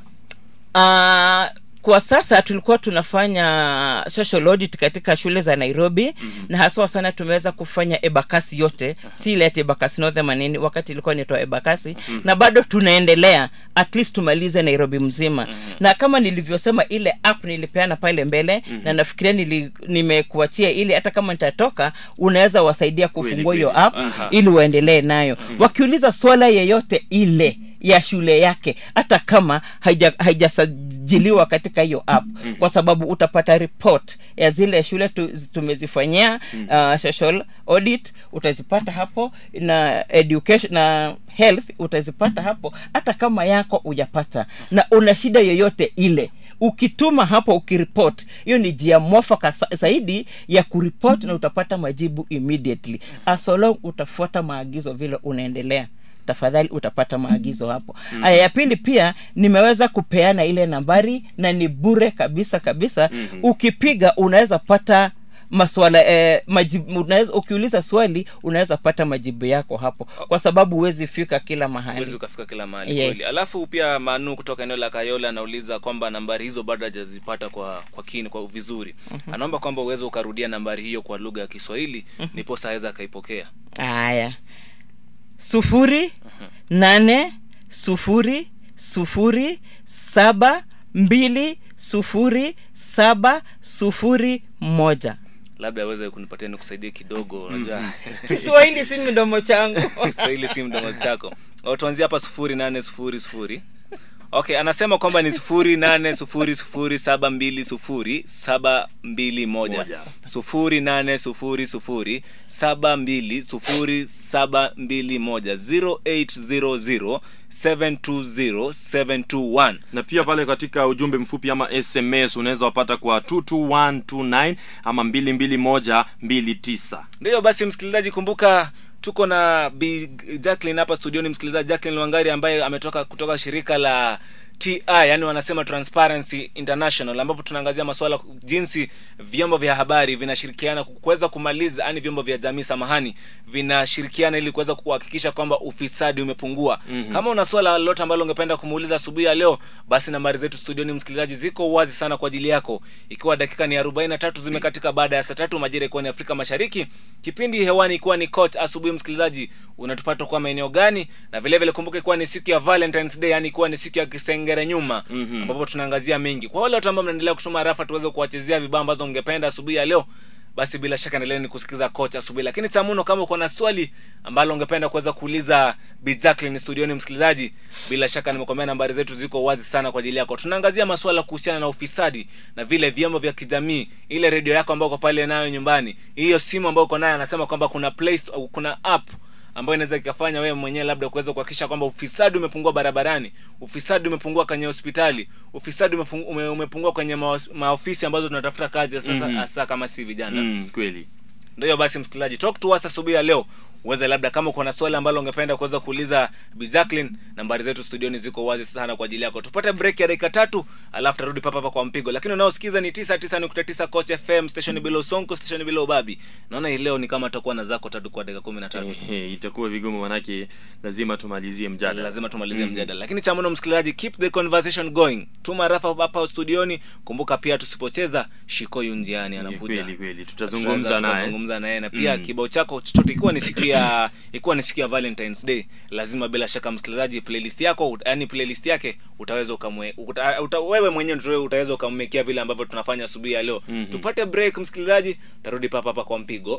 [SPEAKER 4] uh, kwa sasa tulikuwa tunafanya social audit katika shule za nairobi
[SPEAKER 2] Mhm.
[SPEAKER 4] na haswa sana tumeweza kufanya ebakasi yote si ile ati ebakasi north manini wakati ilikuwa inaitwa ebakasi
[SPEAKER 2] Mhm.
[SPEAKER 4] na bado tunaendelea at least tumalize nairobi mzima
[SPEAKER 3] Mhm.
[SPEAKER 4] na kama nilivyosema ile app nilipeana pale mbele
[SPEAKER 2] Mhm.
[SPEAKER 4] na nafikiria nili, nimekuachia ili hata kama nitatoka unaweza wasaidia
[SPEAKER 2] Kweli,
[SPEAKER 4] kufungua hiyo
[SPEAKER 2] kweli.
[SPEAKER 4] app
[SPEAKER 3] Aha.
[SPEAKER 4] ili waendelee nayo wakiuliza swala yeyote ile ya shule yake hata kama haija- haijasajiliwa katika hiyo app kwa sababu utapata report ya zile shule tu, tumezifanyia uh, social audit utazipata hapo na education na health utazipata hapo hata kama yako hujapata na una shida yoyote ile ukituma hapo ukiripot hiyo ni njia mwafaka sa- zaidi ya kuripot na utapata majibu immediately asolong utafuata maagizo vile unaendelea tafadhali utapata maagizo hapo aya ya pili pia nimeweza kupeana ile nambari na ni bure kabisa kabisa
[SPEAKER 2] Mhm.
[SPEAKER 4] ukipiga unaweza pata maswala eh, majibu, unaweza, ukiuliza swali unaweza pata majibu yako hapo kwa sababu huwezi fika kila mahali
[SPEAKER 3] huwezi ukafika kila mahali
[SPEAKER 4] Yes.
[SPEAKER 3] kweli alafu pia manu kutoka eneo la kayola anauliza kwamba nambari hizo bado hajazipata kwa kwa kini kwa vizuri anaomba kwamba uweze ukarudia nambari hiyo kwa lugha ya kiswahili niposa aweza akaipokea
[SPEAKER 4] haya sufuri nane sufuri sufuri saba mbili sufuri saba sufuri moja
[SPEAKER 3] labda aweze kunipatia nikusaidia kidogo unajua
[SPEAKER 4] kiswahili si midomo changu
[SPEAKER 3] kiswahili si mdomo chako O, tuanzie hapa sufuri nane sufuri sufuri okay anasema kwamba ni sufuri nane sufuri sufuri saba mbili sufuri saba mbili moja
[SPEAKER 2] Moja.
[SPEAKER 3] sufuri nane sufuri sufuri saba mbili sufuri saba mbili moja zero eight zero zero seven two zero seven two one
[SPEAKER 2] na pia pale katika ujumbe mfupi ama sms unaweza wapata kwa 22129 ama 22129
[SPEAKER 3] ndiyo basi msikilizaji kumbuka tuko na Bi jacklin hapa studioni msikilizaji jacklin wangari ambaye ametoka kutoka shirika la ti yani wanasema transparency international ambapo tunaangazia masuala jinsi vyombo vya habari vinashirikiana kuweza kumaliza yani vyombo vya jamii samahani vinashirikiana ili kuweza kuhakikisha kwamba ufisadi umepungua
[SPEAKER 2] Mhm.
[SPEAKER 3] kama una swala lolote ambalo ungependa kumuuliza asubuhi ya leo basi nambari zetu studioni msikilizaji ziko wazi sana kwa ajili yako ikiwa dakika ni arobaini na tatu zimekatika baada ya saa tatu majira ikiwa ni afrika mashariki kipindi hewani ikiwa ni coach asubuhi msikilizaji unatupata kwa maeneo gani na vile vile kumbuka ikiwa ni siku ya valentines day yani ikiwa ni siku ya kisengere nyuma
[SPEAKER 2] Mhm.
[SPEAKER 3] ambapo tunaangazia mengi kwa wale watu ambao mnaendelea kutuma rafa tuweze kuwachezea vibao ambazo ungependa asubuhi ya leo basi bila shaka endeleeni kusikiza kocha asubuhi lakini tamuno kama uko na swali ambalo ungependa kuweza kuuliza Bi Jacqueline studioni msikilizaji bila shaka nimekwambia nambari zetu ziko wazi sana kwa ajili yako tunaangazia masuala kuhusiana na ufisadi na vile vyombo vya kijamii ile redio yako ambayo uko pale nayo nyumbani hiyo simu ambayo uko nayo anasema kwamba kuna play Store- kuna app ambayo inaweza ikafanya wewe mwenyewe labda kuweza kuhakikisha kwamba ufisadi umepungua barabarani ufisadi umepungua kwenye hospitali ufisadi umefungu- ume, umepungua kwenye maos- maofisi ambazo tunatafuta kazi sasa
[SPEAKER 2] Mhm.
[SPEAKER 3] hasa kama si vijana
[SPEAKER 2] mm, kweli
[SPEAKER 3] ndio hiyo basi msikilizaji talk to us asubuhi ya leo uweze labda kama uko na swali ambalo ungependa kuweza kuuliza Bi Jacqueline nambari zetu studioni ziko wazi sana kwa ajili yako tupate break ya dakika tatu alafu tarudi papa hapa kwa mpigo lakini unaosikiza ni 99.9 Coach FM station below Sonko station below Babi naona hii leo ni kama tutakuwa na zako tatu kwa dakika 13
[SPEAKER 2] Ehe, itakuwa vigumu manake lazima tumalizie mjadala
[SPEAKER 3] lazima tumalizie
[SPEAKER 2] Mhm.
[SPEAKER 3] mjadala lakini cha muno msikilizaji keep the conversation going tuma rafa hapa studioni kumbuka pia tusipocheza shikoyu njiani
[SPEAKER 2] Yeah,
[SPEAKER 3] anakuja
[SPEAKER 2] kweli kweli tutazungumza naye
[SPEAKER 3] tutazungumza naye na pia
[SPEAKER 2] Mm.
[SPEAKER 3] kibao chako chochote ikiwa ni siku ya ikiwa ni siku ya valentines day lazima bila shaka msikilizaji playlist yako yani playlist yake utaweza ukamwe uta, uta, wewe mwenyewe ndio utaweza ukammekea vile ambavyo tunafanya asubuhi ya leo
[SPEAKER 2] Mhm.
[SPEAKER 3] tupate break msikilizaji tarudi papa hapa kwa mpigo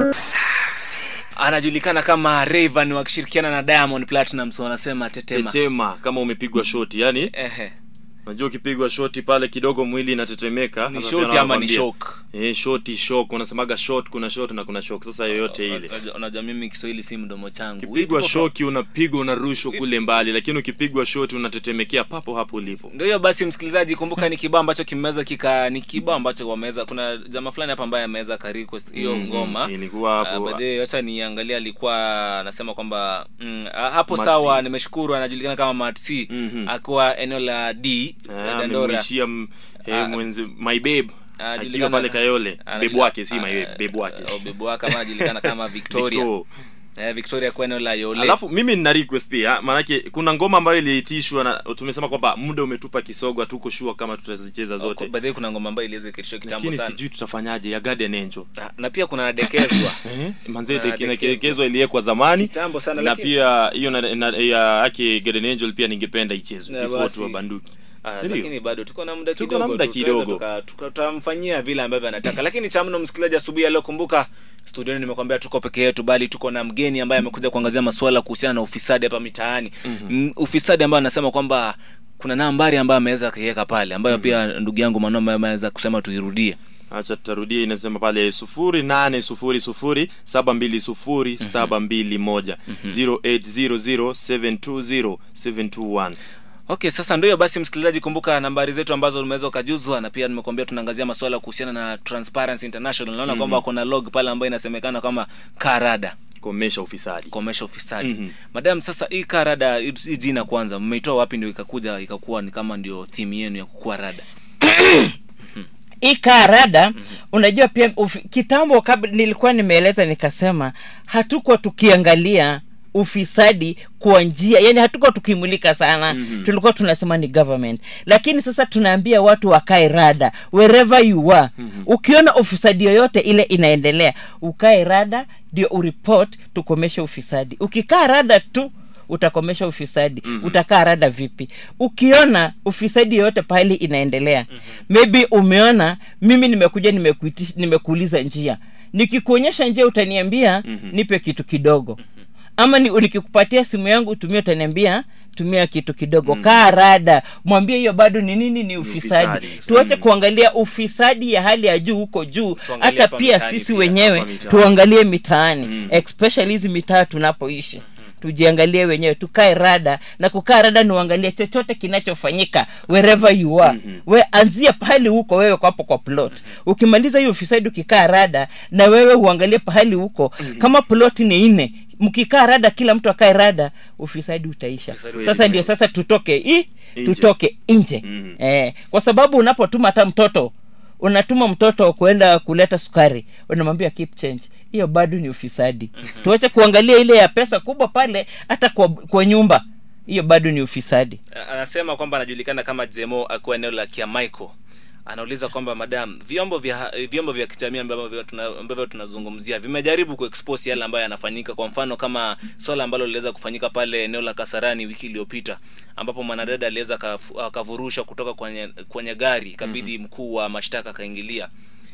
[SPEAKER 3] anajulikana kama Rayvan wakishirikiana na Diamond Platnumz wanasema tetema.
[SPEAKER 2] tetema kama umepigwa shoti yani
[SPEAKER 3] Ehe.
[SPEAKER 2] unajua ukipigwa shoti pale kidogo mwili inatetemeka
[SPEAKER 3] Ni
[SPEAKER 2] Sasa
[SPEAKER 3] shoti
[SPEAKER 2] tena
[SPEAKER 3] ama ni
[SPEAKER 2] wanakwambia,
[SPEAKER 3] shock?
[SPEAKER 2] eh shoti shock unasemaga shot kuna shot na kuna shock sasa yoyote ile
[SPEAKER 3] Unajua- Unajua mimi Kiswahili si mdomo changu.
[SPEAKER 2] ukipigwa
[SPEAKER 3] Ipo-
[SPEAKER 2] shoki unapigwa unarushwa kule mbali lakini ukipigwa shoti unatetemekea papo hapo ulipo
[SPEAKER 3] ndio hiyo basi msikilizaji kumbuka ni kibao ambacho kimeweza kika ni kibao ambacho wameweza kuna jamaa fulani hapa ambaye ameweza ka request hiyo
[SPEAKER 2] Mm,
[SPEAKER 3] ngoma
[SPEAKER 2] ilikuwa hapo.
[SPEAKER 3] uh, baadaye acha niangalia alikuwa anasema kwamba mm, ah, hapo
[SPEAKER 2] Matsi.
[SPEAKER 3] sawa nimeshukuru anajulikana kama Matsi
[SPEAKER 2] Mhm.
[SPEAKER 3] akiwa eneo la D
[SPEAKER 2] Ah,
[SPEAKER 3] Dandora
[SPEAKER 2] amemwishia m- eh,
[SPEAKER 3] Ah,
[SPEAKER 2] mwenzi my babe
[SPEAKER 3] Ah,
[SPEAKER 2] akiwa
[SPEAKER 3] julikana-
[SPEAKER 2] pale Kayole
[SPEAKER 3] Ah,
[SPEAKER 2] bebu wake si
[SPEAKER 3] ah,
[SPEAKER 2] my babe bebu wake
[SPEAKER 3] oh, bebu wake ama anajulikana kama Victoria
[SPEAKER 2] Victor.
[SPEAKER 3] eh, Victoria kwa eneo la Yole
[SPEAKER 2] alafu mimi nina request pia maanake kuna ngoma ambayo iliitishwa na tumesema kwamba muda umetupa kisogo hatuko sure kama tutazicheza zote
[SPEAKER 3] baadaye kuna ngoma ambayo iliweza ikitishwa kitambo
[SPEAKER 2] lakini
[SPEAKER 3] sana
[SPEAKER 2] sijui tutafanyaje ya Guardian Angel
[SPEAKER 3] na, na pia kuna nadekezwa
[SPEAKER 2] Eh, manzete
[SPEAKER 3] Kuna
[SPEAKER 2] kinaelekezwa iliwekwa zamani
[SPEAKER 3] Kitambo sana,
[SPEAKER 2] na
[SPEAKER 3] lakini-
[SPEAKER 2] pia hiyo na- na- ya yake Guardian Angel pia ningependa ichezwe
[SPEAKER 3] Na
[SPEAKER 2] before
[SPEAKER 3] basi.
[SPEAKER 2] tu wa banduki
[SPEAKER 3] Ah,
[SPEAKER 2] Si ndio?
[SPEAKER 3] lakini bado tuko na muda
[SPEAKER 2] Tuko
[SPEAKER 3] kidogo
[SPEAKER 2] na muda
[SPEAKER 3] tu, tunaweza
[SPEAKER 2] kidogo.
[SPEAKER 3] tuka- tuka- tutamfanyia vile ambavyo anataka lakini cha mno msikilizaji asubuhi ya leo kumbuka studioni nimekwambia tuko peke yetu bali tuko na mgeni ambaye amekuja kuangazia masuala kuhusiana na ufisadi hapa mitaani mm ufisadi ambayo anasema kwamba kuna nambari ambayo ameweza kuiweka pale ambayo pia ndugu yangu manoma ameweza kusema tuirudie
[SPEAKER 2] acha tutarudia inasema pale sufuri nane sufuri sufuri saba mbili sufuri saba mbili moja zero eight zero zero seven two zero seven two one
[SPEAKER 3] okay sasa ndio basi msikilizaji kumbuka nambari zetu ambazo umeweza ukajuzwa na pia nimekuambia tunaangazia masuala kuhusiana na transparency international naona
[SPEAKER 2] Mhm.
[SPEAKER 3] kwamba kuna log pale ambayo inasemekana kama karada
[SPEAKER 2] komesha ufisadi
[SPEAKER 3] komesha ufisadi
[SPEAKER 2] Mhm.
[SPEAKER 3] madam sasa hii karada hii hii jina kwanza mmeitoa wapi ndio ikakuja ikakuwa ni kama ndio theme yenu ya kukua rada
[SPEAKER 4] ikaa rada unajua pia ufi, kitambo kabla nilikuwa nimeeleza nikasema hatukuwa tukiangalia ufisadi kwa njia yani hatukuwa tukimulika sana
[SPEAKER 2] Mhm.
[SPEAKER 4] tulikuwa tunasema ni government lakini sasa tunaambia watu wakae rada wherever you are
[SPEAKER 2] Mhm.
[SPEAKER 4] ukiona ufisadi yoyote ile inaendelea ukae rada ndio uripot tukomeshe ufisadi ukikaa rada tu utakomesha ufisadi
[SPEAKER 2] Mhm.
[SPEAKER 4] utakaa rada vipi ukiona ufisadi yoyote pahali inaendelea maybe umeona mimi nimekuja nimekuitisha nimekuuliza njia nikikuonyesha njia utaniambia
[SPEAKER 2] Mhm.
[SPEAKER 4] nipe kitu kidogo ama ni, nikikupatia simu yangu utumie utaniambia tumia kitu kidogo
[SPEAKER 2] Mm.
[SPEAKER 4] kaa rada mwambie hiyo bado ni nini ni ufisadi,
[SPEAKER 2] ufisadi.
[SPEAKER 4] tuache
[SPEAKER 2] Mm.
[SPEAKER 4] kuangalia ufisadi ya hali ya juu huko juu
[SPEAKER 3] Tuangalie
[SPEAKER 4] hata
[SPEAKER 3] hapa
[SPEAKER 4] pia
[SPEAKER 3] mitaani
[SPEAKER 4] sisi
[SPEAKER 3] pia,
[SPEAKER 4] wenyewe
[SPEAKER 2] hapa mitaani.
[SPEAKER 4] tuangalie mitaani
[SPEAKER 2] Mm.
[SPEAKER 4] especially hizi mitaa tunapoishi tujiangalie wenyewe tukae rada na kukaa rada ni uangalie chochote kinachofanyika wherever you are
[SPEAKER 2] Mhm.
[SPEAKER 4] we anzia pahali huko wewe kwa hapo kwa plot ukimaliza hiyo ufisadi ukikaa rada na wewe uangalie pahali huko kama plot ni nne mkikaa rada kila mtu akae rada ufisadi utaisha
[SPEAKER 3] Ufisadi
[SPEAKER 4] sasa ndio sasa tutoke i
[SPEAKER 2] Nje.
[SPEAKER 4] tutoke nje
[SPEAKER 2] Mhm.
[SPEAKER 4] eh, kwa sababu unapotuma hata mtoto unatuma mtoto kwenda kuleta sukari unamwambia keep change hiyo bado ni ufisadi tuache kuangalia ile ya pesa kubwa pale hata kwa, kwa nyumba hiyo bado ni ufisadi
[SPEAKER 3] anasema kwamba anajulikana kama jemo akiwa eneo la kiamaiko anauliza kwamba madam vyombo vya vyombo vya kijamii ambavyo tuna, ambavyo tunazungumzia vimejaribu kuexpose yale ambayo yanafanyika kwa mfano kama swala ambalo liliweza kufanyika pale eneo la kasarani wiki iliyopita ambapo mwanadada aliweza akafu- akavurusha kutoka kwenye kwenye gari ikabidi mkuu wa mashtaka akaingilia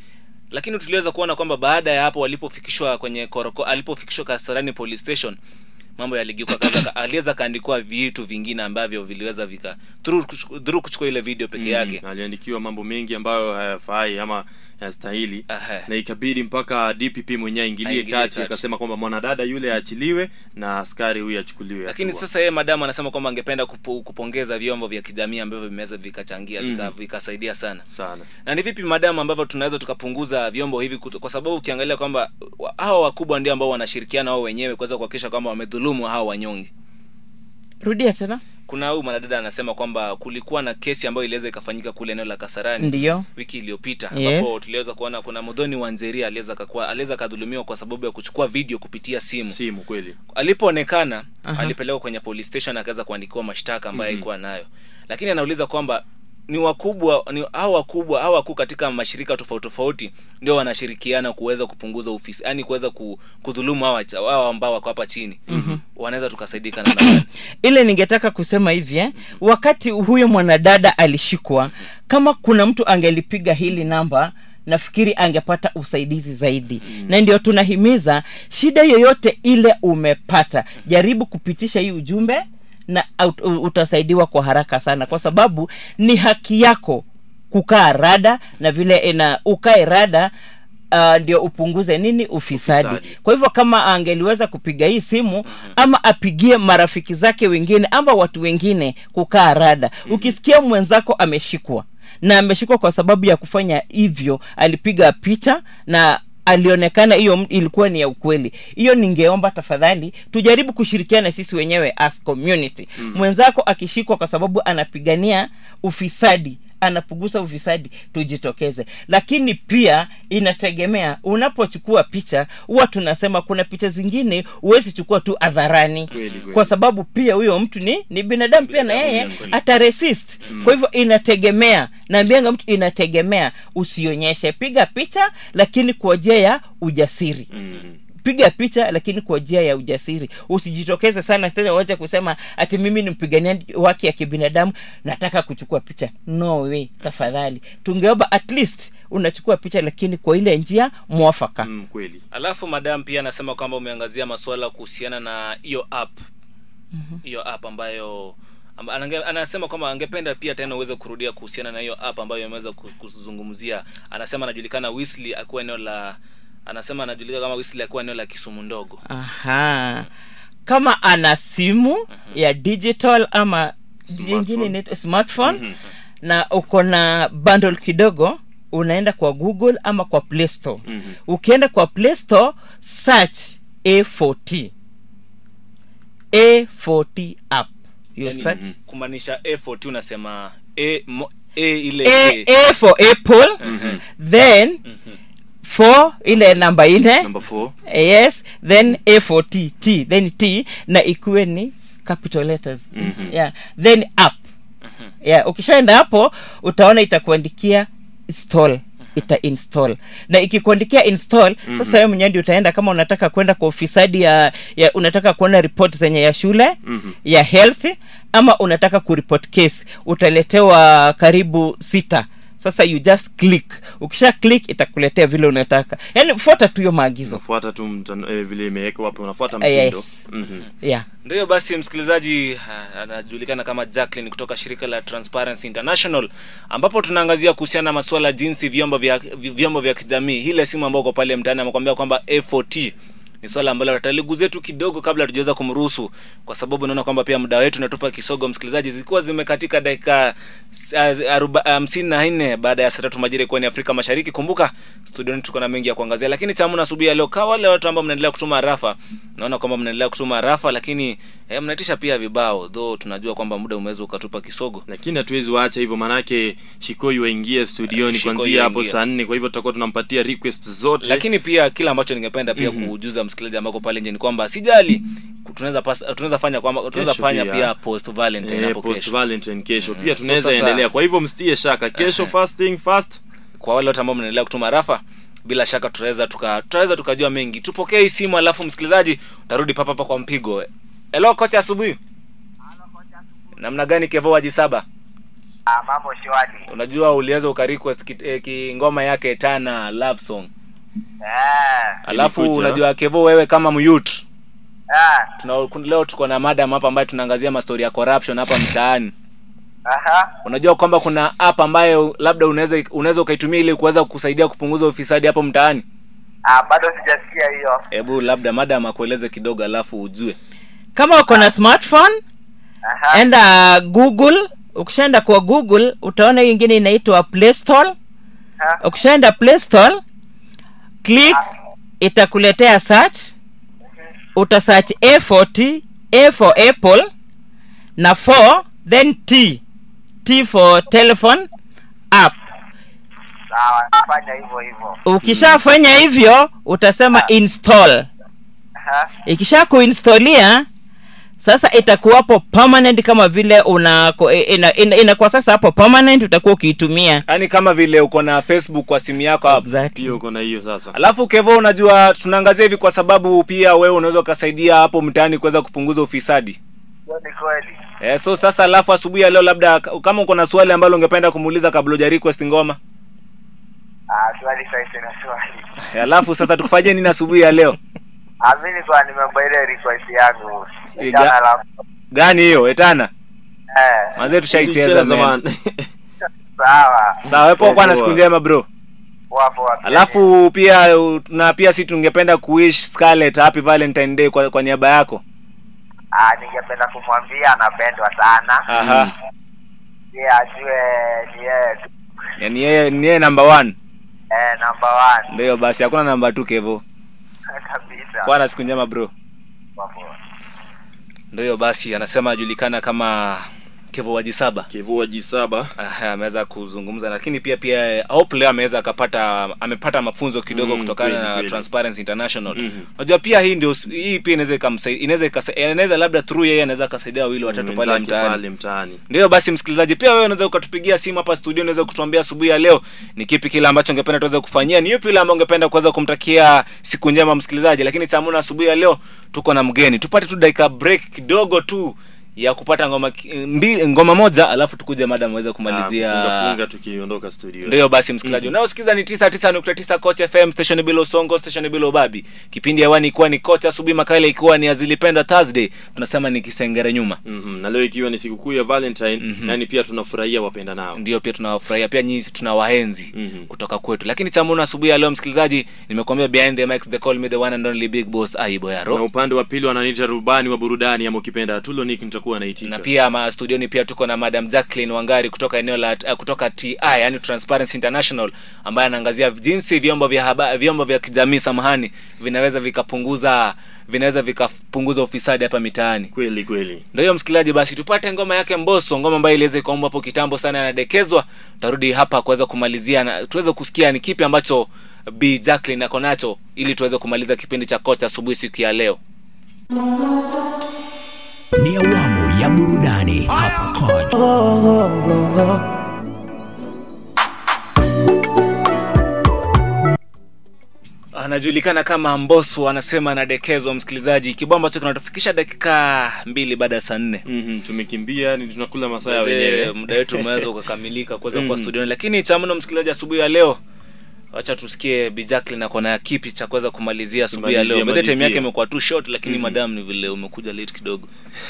[SPEAKER 3] lakini tuliweza kuona kwamba baada ya hapo walipofikishwa kwenye koroko alipofikishwa kasarani police station mambo yaligeuka kaza aliweza kaandikiwa vitu vingine ambavyo viliweza vika through kuchu- through kuchukua ile video peke yake
[SPEAKER 2] Mm, aliandikiwa mambo mengi ambayo hayafai ama hayastahili
[SPEAKER 3] Aha.
[SPEAKER 2] na ikabidi mpaka dpp mwenyewe aingilie
[SPEAKER 3] Aingilie
[SPEAKER 2] kati
[SPEAKER 3] kati.
[SPEAKER 2] akasema kwamba mwanadada yule aachiliwe na askari huyu achukuliwe
[SPEAKER 3] lakini
[SPEAKER 2] hatua.
[SPEAKER 3] sasa yeye madamu anasema kwamba angependa kupo, kupongeza vyombo vya kijamii ambavyo vimeweza vikachangia vika-
[SPEAKER 2] Mhm.
[SPEAKER 3] vikasaidia sana
[SPEAKER 2] sana
[SPEAKER 3] na ni vipi madamu ambavyo tunaweza tukapunguza vyombo hivi kuto, kwa sababu ukiangalia kwamba wa- hawa wakubwa ndio ambao wanashirikiana wao wenyewe kuweza kuhakikisha kwamba wamedhulumu hawa wanyonge
[SPEAKER 4] rudia tena
[SPEAKER 3] kuna huyu mwanadada anasema kwamba kulikuwa na kesi ambayo iliweza ikafanyika kule eneo la kasarani
[SPEAKER 4] ndiyo
[SPEAKER 3] wiki iliyopita
[SPEAKER 4] Yes.
[SPEAKER 3] ambapo tuliweza kuona kuna mdhoni wa nzeria aliweza kakua- aliweza kadhulumiwa kwa sababu ya kuchukua video kupitia simu
[SPEAKER 2] simu kweli
[SPEAKER 3] alipoonekana
[SPEAKER 4] Aha.
[SPEAKER 3] alipelekwa kwenye police station akaweza kuandikiwa mashtaka ambayo
[SPEAKER 2] Mhm.
[SPEAKER 3] alikuwa nayo lakini anauliza kwamba ni wakubwa ni hao wakubwa hao wakuu katika mashirika tofauti tofauti ndio wanashirikiana kuweza kupunguza ofisi yani kuweza ku, kudhulumu hawa hawa ambao wako hapa chini
[SPEAKER 4] Mhm.
[SPEAKER 3] wanaweza tukasaidika namna gani
[SPEAKER 4] ile ningetaka kusema hivi eh? wakati huyo mwanadada alishikwa kama kuna mtu angelipiga hili namba nafikiri angepata usaidizi zaidi mm. na ndio tunahimiza shida yoyote ile umepata jaribu kupitisha hii ujumbe na ut- u- utasaidiwa kwa haraka sana kwa sababu ni haki yako kukaa rada na vile ina ukae rada uh, ndio upunguze nini ufisadi.
[SPEAKER 2] Ufisadi.
[SPEAKER 4] kwa hivyo kama angeliweza kupiga hii simu ama apigie marafiki zake wengine ama watu wengine kukaa rada ukisikia mwenzako ameshikwa na ameshikwa kwa sababu ya kufanya hivyo alipiga picha na alionekana hiyo m- ilikuwa ni ya ukweli hiyo ningeomba tafadhali tujaribu kushirikiana sisi wenyewe as community mm. mwenzako akishikwa kwa sababu anapigania ufisadi anapunguza ufisadi tujitokeze lakini pia inategemea unapochukua picha huwa tunasema kuna picha zingine huwezi chukua tu hadharani
[SPEAKER 2] Kweli, kweli.
[SPEAKER 4] kwa sababu pia huyo mtu ni ni binadamu pia na
[SPEAKER 3] Binadamu,
[SPEAKER 4] yeye
[SPEAKER 3] kweli.
[SPEAKER 4] ataresist kwa hivyo inategemea naambianga mtu inategemea usionyeshe piga picha lakini kwa njia ya ujasiri
[SPEAKER 2] mm.
[SPEAKER 4] piga picha lakini kwa njia ya ujasiri usijitokeze sana tena wacha kusema ati mimi ni mpigania wake ya kibinadamu nataka kuchukua picha no way tafadhali tungeomba at least unachukua picha lakini kwa ile njia mwafaka
[SPEAKER 2] Mm, kweli
[SPEAKER 3] alafu madam pia anasema kwamba umeangazia masuala kuhusiana na hiyo app hiyo app ambayo amba- anange- anasema kwamba angependa pia tena uweze kurudia kuhusiana na hiyo app ambayo ameweza ku- kuzungumzia anasema anajulikana Wesley akiwa eneo la anasema anajulikana kama Wesley akiwa eneo la Kisumu ndogo
[SPEAKER 4] aha kama ana simu ya digital ama
[SPEAKER 2] Smartphone.
[SPEAKER 4] jingine inaitwa smartphone
[SPEAKER 2] Mhm.
[SPEAKER 4] na uko na bundle kidogo unaenda kwa google ama kwa play store
[SPEAKER 2] Mhm.
[SPEAKER 4] ukienda kwa play store search a40 a40 app you
[SPEAKER 3] Yani,
[SPEAKER 4] search
[SPEAKER 3] kumaanisha A40 unasema A, mo, A ile
[SPEAKER 4] a, a for apple
[SPEAKER 2] Mhm.
[SPEAKER 4] then
[SPEAKER 3] Mhm.
[SPEAKER 4] for ile namba ine
[SPEAKER 2] number four
[SPEAKER 4] yes then a for t t then t na ikuwe ni capital letters
[SPEAKER 2] Mhm.
[SPEAKER 4] yeah then app yeah ukishaenda hapo utaona itakuandikia install ita install na ikikuandikia install
[SPEAKER 2] Mhm.
[SPEAKER 4] sasa wewe mwenyewe ndio utaenda kama unataka kwenda kwa ufisadi ya, ya unataka kuona report zenye ya shule
[SPEAKER 2] Mhm.
[SPEAKER 4] ya health ama unataka kuripot case utaletewa karibu sita sasa you just click ukisha click itakuletea vile unataka yaani fuata tu hiyo maagizo
[SPEAKER 2] unafuata tu mtano, eh, vile imewekwa hapo unafuata
[SPEAKER 4] Eh,
[SPEAKER 2] mtindo
[SPEAKER 4] yes.
[SPEAKER 2] Mhm.
[SPEAKER 4] yeah
[SPEAKER 3] ndiyo basi msikilizaji ah, anajulikana kama jacklin kutoka shirika la transparency international ambapo tunaangazia kuhusiana na masuala jinsi vyombo vya vyombo vya kijamii ile simu ambao uko pale mtaani amekwambia kwamba a4t ni swala ambalo taliguzia tu kidogo kabla tujaweza kumruhusu kwa sababu naona kwamba pia muda wetu natupa kisogo msikilizaji zikiwa zimekatika dakika ah, aroba- hamsini na nne baada ya saa tatu majira ikuwa ni afrika mashariki kumbuka studioni tuko na mengi ya kuangazia lakini tamu nasubuhi leo kaa wale watu ambao mnaendelea kutuma rafa naona kwamba mnaendelea kutuma rafa lakini eh, mnaitisha pia vibao though tunajua kwamba muda umeweza ukatupa kisogo
[SPEAKER 2] lakini hatuwezi waacha hivyo maanake shikoi waingie studioni
[SPEAKER 3] Eh, Shikoi
[SPEAKER 2] kuanzia hapo
[SPEAKER 3] waingie.
[SPEAKER 2] saa nne kwa hivyo tutakuwa tunampatia request zote
[SPEAKER 3] lakini pia kile ambacho ningependa pia
[SPEAKER 2] Mhm.
[SPEAKER 3] kujuza msikilizaji ambako pale nje ni kwamba sijali tunaweza pas- tunaweza fanya kwamba tunaweza
[SPEAKER 2] Kesho
[SPEAKER 3] fanya
[SPEAKER 2] pia.
[SPEAKER 3] pia post valentine
[SPEAKER 2] Eh,
[SPEAKER 3] hapo
[SPEAKER 2] post
[SPEAKER 3] kesho
[SPEAKER 2] valentine kesho
[SPEAKER 3] Mhm.
[SPEAKER 2] pia
[SPEAKER 3] So
[SPEAKER 2] tunaweza
[SPEAKER 3] sasa-
[SPEAKER 2] endelea kwa hivyo msitie shaka kesho
[SPEAKER 3] Ehe.
[SPEAKER 2] fasting fast
[SPEAKER 3] kwa wale wote ambao mnaendelea kutuma rafa bila shaka tutaweza tuka tutaweza tukajua mengi tupokee hii simu alafu msikilizaji utarudi papa hapa kwa mpigo hello kocha asubuhi namna gani kevo waji saba
[SPEAKER 5] Ah, mambo shwari.
[SPEAKER 3] unajua uliweza ukarequest ki, eh, ki ngoma yake tana love song
[SPEAKER 5] Eh.
[SPEAKER 3] alafu
[SPEAKER 2] Ilikuja.
[SPEAKER 3] unajua kevo wewe kama myut
[SPEAKER 5] Ah.
[SPEAKER 3] tuna kun- leo tuko na madam hapa ambayo tunaangazia mastori ya corruption hapa mtaani
[SPEAKER 5] Aha.
[SPEAKER 3] unajua kwamba kuna app ambayo labda unaweza unaweza ukaitumia ili kuweza kusaidia kupunguza ufisadi hapo mtaani
[SPEAKER 5] Ah, bado sijasikia hiyo.
[SPEAKER 3] hebu labda madam akueleze kidogo alafu ujue
[SPEAKER 4] kama uko na smartphone
[SPEAKER 5] Aha.
[SPEAKER 4] enda google ukishaenda kwa google utaona hiyo ingine inaitwa play store
[SPEAKER 5] Aha.
[SPEAKER 4] ukishaenda play store click itakuletea search utasearch a for t a for apple na 4 then t t for telephone app
[SPEAKER 5] Sawa, nafanya hivyo hivyo.
[SPEAKER 4] ukishafanya hivyo utasema install
[SPEAKER 5] Aha.
[SPEAKER 4] ikisha kuinstolia sasa itakuwapo permanent kama vile una ko- ina, ina, inakuwa sasa hapo permanent utakuwa ukiitumia
[SPEAKER 3] yaani kama vile uko na facebook kwa simu yako hapo
[SPEAKER 4] exactly.
[SPEAKER 2] pia uko na hiyo sasa
[SPEAKER 3] alafu kevo unajua tunaangazia hivi kwa sababu pia wewe unaweza ukasaidia hapo mtaani kuweza kupunguza ufisadi
[SPEAKER 5] Hiyo ni kweli.
[SPEAKER 3] eh, so sasa alafu asubuhi ya leo labda k- kama uko na swali ambalo ungependa kumuuliza kabla uja request ngoma
[SPEAKER 5] Ah, swali sasa na swali.
[SPEAKER 3] eh, alafu sasa tukufanyie nini asubuhi ya leo
[SPEAKER 5] Ah, mimi nilikuwa nimemba ile request yangu.
[SPEAKER 3] Iga-
[SPEAKER 5] Jana la
[SPEAKER 3] gani hiyo etana
[SPEAKER 5] eh.
[SPEAKER 3] manze
[SPEAKER 2] Ilicheza
[SPEAKER 3] tushaicheza man.
[SPEAKER 2] zamani
[SPEAKER 5] Sawa.
[SPEAKER 3] sawa wepo kwa na
[SPEAKER 2] Poa.
[SPEAKER 3] siku njema bro
[SPEAKER 5] Wapo wapi?
[SPEAKER 3] alafu pia u- na pia si tungependa kuwish Scarlett happy valentine day kwa, kwa niaba yako
[SPEAKER 5] Ah, ningependa kumwambia anapendwa sana.
[SPEAKER 3] aha
[SPEAKER 5] Yeye ajue ni yeye tu.
[SPEAKER 3] yani yeye ni yeye number one
[SPEAKER 5] Eh, number one.
[SPEAKER 3] ndio basi hakuna namba tu kevo
[SPEAKER 5] Kabisa.
[SPEAKER 3] kwa na siku njema bro
[SPEAKER 5] Wapo.
[SPEAKER 3] ndio basi anasema ajulikana kama kevo waji saba
[SPEAKER 2] kivua ji saba
[SPEAKER 3] Aha, ameweza kuzungumza lakini pia pia hope leo ameweza akapata amepata mafunzo kidogo
[SPEAKER 2] Mm,
[SPEAKER 3] kutokana
[SPEAKER 2] kweli,
[SPEAKER 3] na
[SPEAKER 2] kweli.
[SPEAKER 3] Transparency International
[SPEAKER 2] Mhm.
[SPEAKER 3] unajua pia hii ndio hii pia inaweza ikamsaidia inaweza ikasa- inaweza labda through yeye anaweza akasaidia wawili watatu pale
[SPEAKER 2] Wenzake
[SPEAKER 3] mtaani
[SPEAKER 2] pale mtaani
[SPEAKER 3] ndio basi msikilizaji pia wewe unaweza ukatupigia simu hapa studio unaweza kutuambia asubuhi ya leo ni kipi kile ambacho ungependa tuweze kufanyia ni yupi ile ambayo ungependa kuweza kumtakia siku njema msikilizaji lakini saa muna asubuhi ya leo tuko na mgeni tupate tu dakika break kidogo tu ya kupata ngoma ki- mbili, ngoma moja alafu tukuje madam aweze kumalizia
[SPEAKER 2] Ah, kufunga funga tukiondoka studio
[SPEAKER 3] ndio basi msikilizaji
[SPEAKER 2] Mhm.
[SPEAKER 3] unaosikiza ni tisa tisa nukta tisa coach fm station bila usongo station bila ubabi kipindi hewani ikiwa ni coach asubuhi makala ikiwa ni azilipenda thursday tunasema ni kisengere nyuma
[SPEAKER 2] Mhm, na leo ikiwa ni sikukuu ya valentine
[SPEAKER 3] Mhm.
[SPEAKER 2] yani pia tunafurahia wapenda nao
[SPEAKER 3] ndio pia tunawafurahia pia nyinyi tunawaenzi
[SPEAKER 2] Mhm.
[SPEAKER 3] kutoka kwetu lakini cha muno asubuhi ya leo msikilizaji nimekuambia behind the mics they call me the one and only big boss
[SPEAKER 2] na
[SPEAKER 3] aiboyaro
[SPEAKER 2] upande wa pili wananiita rubani wa burudani ama ukipenda tulonik nitakuwa naitika
[SPEAKER 3] na pia ma studioni pia tuko na madam jacklin wangari kutoka eneo la uh, kutoka ti yani transparency international ambaye anaangazia jinsi vyombo vya haba, vyombo vya kijamii samahani vinaweza vikapunguza vinaweza vikapunguza ufisadi hapa mitaani
[SPEAKER 2] kweli kweli
[SPEAKER 3] ndio hiyo msikilizaji basi tupate ngoma yake mboso ngoma ambayo iliweza ikaombwa hapo kitambo sana anadekezwa tutarudi hapa kuweza kumalizia na tuweze kusikia ni kipi ambacho b jacklin ako nacho ili tuweze kumaliza kipindi cha kocha asubuhi siku ya leo
[SPEAKER 6] ni awamu ya burudani hapa Coach.
[SPEAKER 3] anajulikana kama mboso anasema anadekezwa msikilizaji kibao ambacho kinatufikisha dakika mbili baada ya saa nne
[SPEAKER 2] Mhm, tumekimbia ni tunakula masaa ya
[SPEAKER 3] Eh,
[SPEAKER 2] wenyewe
[SPEAKER 3] muda wetu umeweza ukakamilika kuweza kuwa
[SPEAKER 2] Mm.
[SPEAKER 3] studioni lakini cha mno msikilizaji asubuhi ya leo wacha tusikie Bi Jacqueline ako na kipi cha kuweza kumalizia asubuhi ya leo
[SPEAKER 2] Tumalizie,
[SPEAKER 3] By the time yake
[SPEAKER 2] malizie.
[SPEAKER 3] imekuwa tu short lakini
[SPEAKER 2] Mhm.
[SPEAKER 3] madam ni vile umekuja late kidogo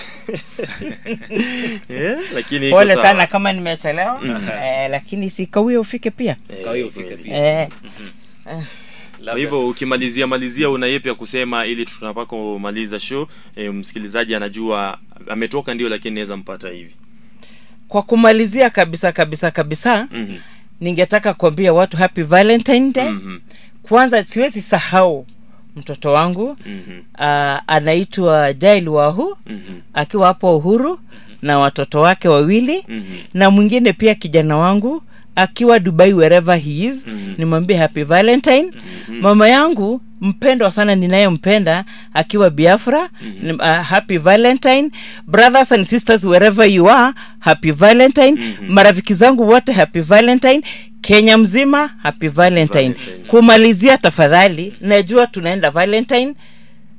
[SPEAKER 2] Eh, lakini iko
[SPEAKER 4] pole
[SPEAKER 2] sawa.
[SPEAKER 4] sana kama nimechelewa
[SPEAKER 2] Mhm.
[SPEAKER 4] eh, lakini sikawia ufike pia
[SPEAKER 2] Eh,
[SPEAKER 3] Kwa hiyo ufike
[SPEAKER 2] kweli.
[SPEAKER 3] pia.
[SPEAKER 4] eh,
[SPEAKER 2] kwa hivyo ukimalizia malizia una yepi ya kusema ili tunapomaliza show e, msikilizaji anajua ametoka ndio lakini naweza mpata hivi
[SPEAKER 4] kwa kumalizia kabisa kabisa kabisa
[SPEAKER 2] Mhm,
[SPEAKER 4] ningetaka kuambia watu happy valentine day
[SPEAKER 2] mhm,
[SPEAKER 4] kwanza siwezi sahau mtoto wangu
[SPEAKER 2] mhm,
[SPEAKER 4] uh, anaitwa jail wahu
[SPEAKER 2] mhm,
[SPEAKER 4] akiwa hapo uhuru na watoto wake wawili
[SPEAKER 2] mhm.
[SPEAKER 4] na mwingine pia kijana wangu akiwa dubai wherever he is
[SPEAKER 2] Mhm.
[SPEAKER 4] nimwambie happy valentine
[SPEAKER 2] Mhm.
[SPEAKER 4] mama yangu mpendwa sana ninayempenda akiwa biafra
[SPEAKER 2] Mhm.
[SPEAKER 4] ni- uh, happy valentine brothers and sisters wherever you are happy valentine
[SPEAKER 2] Mhm.
[SPEAKER 4] marafiki zangu wote happy valentine kenya mzima happy valentine
[SPEAKER 2] Valentine.
[SPEAKER 4] kumalizia tafadhali najua tunaenda valentine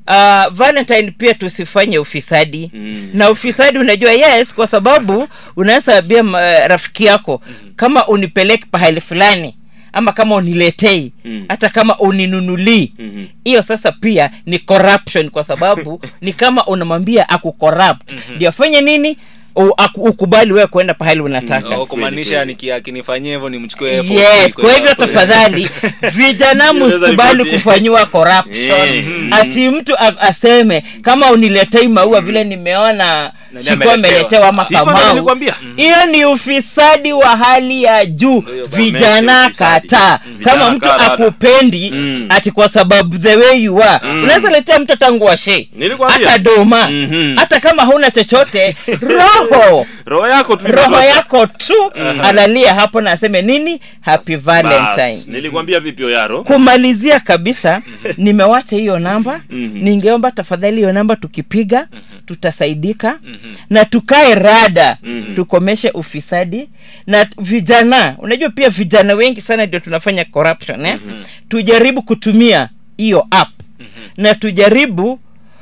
[SPEAKER 4] uh, valentine pia tusifanye ufisadi
[SPEAKER 2] Mm.
[SPEAKER 4] na ufisadi unajua yes kwa sababu unaweza ambia uh, rafiki yako kama unipeleke pahali fulani ama kama uniletei
[SPEAKER 2] Mm.
[SPEAKER 4] hata kama uninunulii
[SPEAKER 2] Mhm.
[SPEAKER 4] hiyo sasa pia ni corruption kwa sababu ni kama unamwambia akucorrupt ndio afanye nini U, aku, ukubali wewe kwenda pahali unataka
[SPEAKER 3] Oh, kumaanisha
[SPEAKER 2] kweli.
[SPEAKER 3] niki- akinifanyia hivyo nimchukue FOC
[SPEAKER 4] yes kwa hivyo
[SPEAKER 3] kwenda-
[SPEAKER 4] tafadhali vijana
[SPEAKER 2] Unaweza
[SPEAKER 4] msikubali
[SPEAKER 2] ripoti.
[SPEAKER 4] kufanyiwa corruption
[SPEAKER 2] Eh, mm.
[SPEAKER 4] ati mtu a- aseme kama uniletei maua vile nimeona
[SPEAKER 3] Nani
[SPEAKER 4] sikuwa
[SPEAKER 3] ameletewa?
[SPEAKER 4] ameletewa ama
[SPEAKER 2] Sikuwa
[SPEAKER 4] kamau
[SPEAKER 2] nilikwambia.
[SPEAKER 4] hiyo ni ufisadi wa hali ya juu
[SPEAKER 3] Ndio,
[SPEAKER 4] vijana
[SPEAKER 2] ufisadi.
[SPEAKER 4] kataa
[SPEAKER 2] Mm.
[SPEAKER 4] kama
[SPEAKER 2] Vijana
[SPEAKER 4] mtu
[SPEAKER 2] kataa.
[SPEAKER 4] akupendi
[SPEAKER 2] Mm.
[SPEAKER 4] ati kwa sababu the way you are
[SPEAKER 2] Mm.
[SPEAKER 4] unaweza letea mtu tangu washe
[SPEAKER 2] Nilikwambia.
[SPEAKER 4] hata doma
[SPEAKER 2] Mhm.
[SPEAKER 4] hata kama hauna chochote roho
[SPEAKER 2] roho yako tu
[SPEAKER 4] roho
[SPEAKER 2] inatosha.
[SPEAKER 4] yako tu analia hapo na aseme nini happy valentine
[SPEAKER 2] Bas, nilikwambia vipi oyaro
[SPEAKER 4] kumalizia kabisa nimewacha hiyo namba
[SPEAKER 2] Mhm.
[SPEAKER 4] ningeomba tafadhali hiyo namba tukipiga tutasaidika na tukae rada
[SPEAKER 2] Mhm.
[SPEAKER 4] tukomeshe ufisadi na t- vijana unajua pia vijana wengi sana ndio tunafanya corruption eh? tujaribu kutumia hiyo app na tujaribu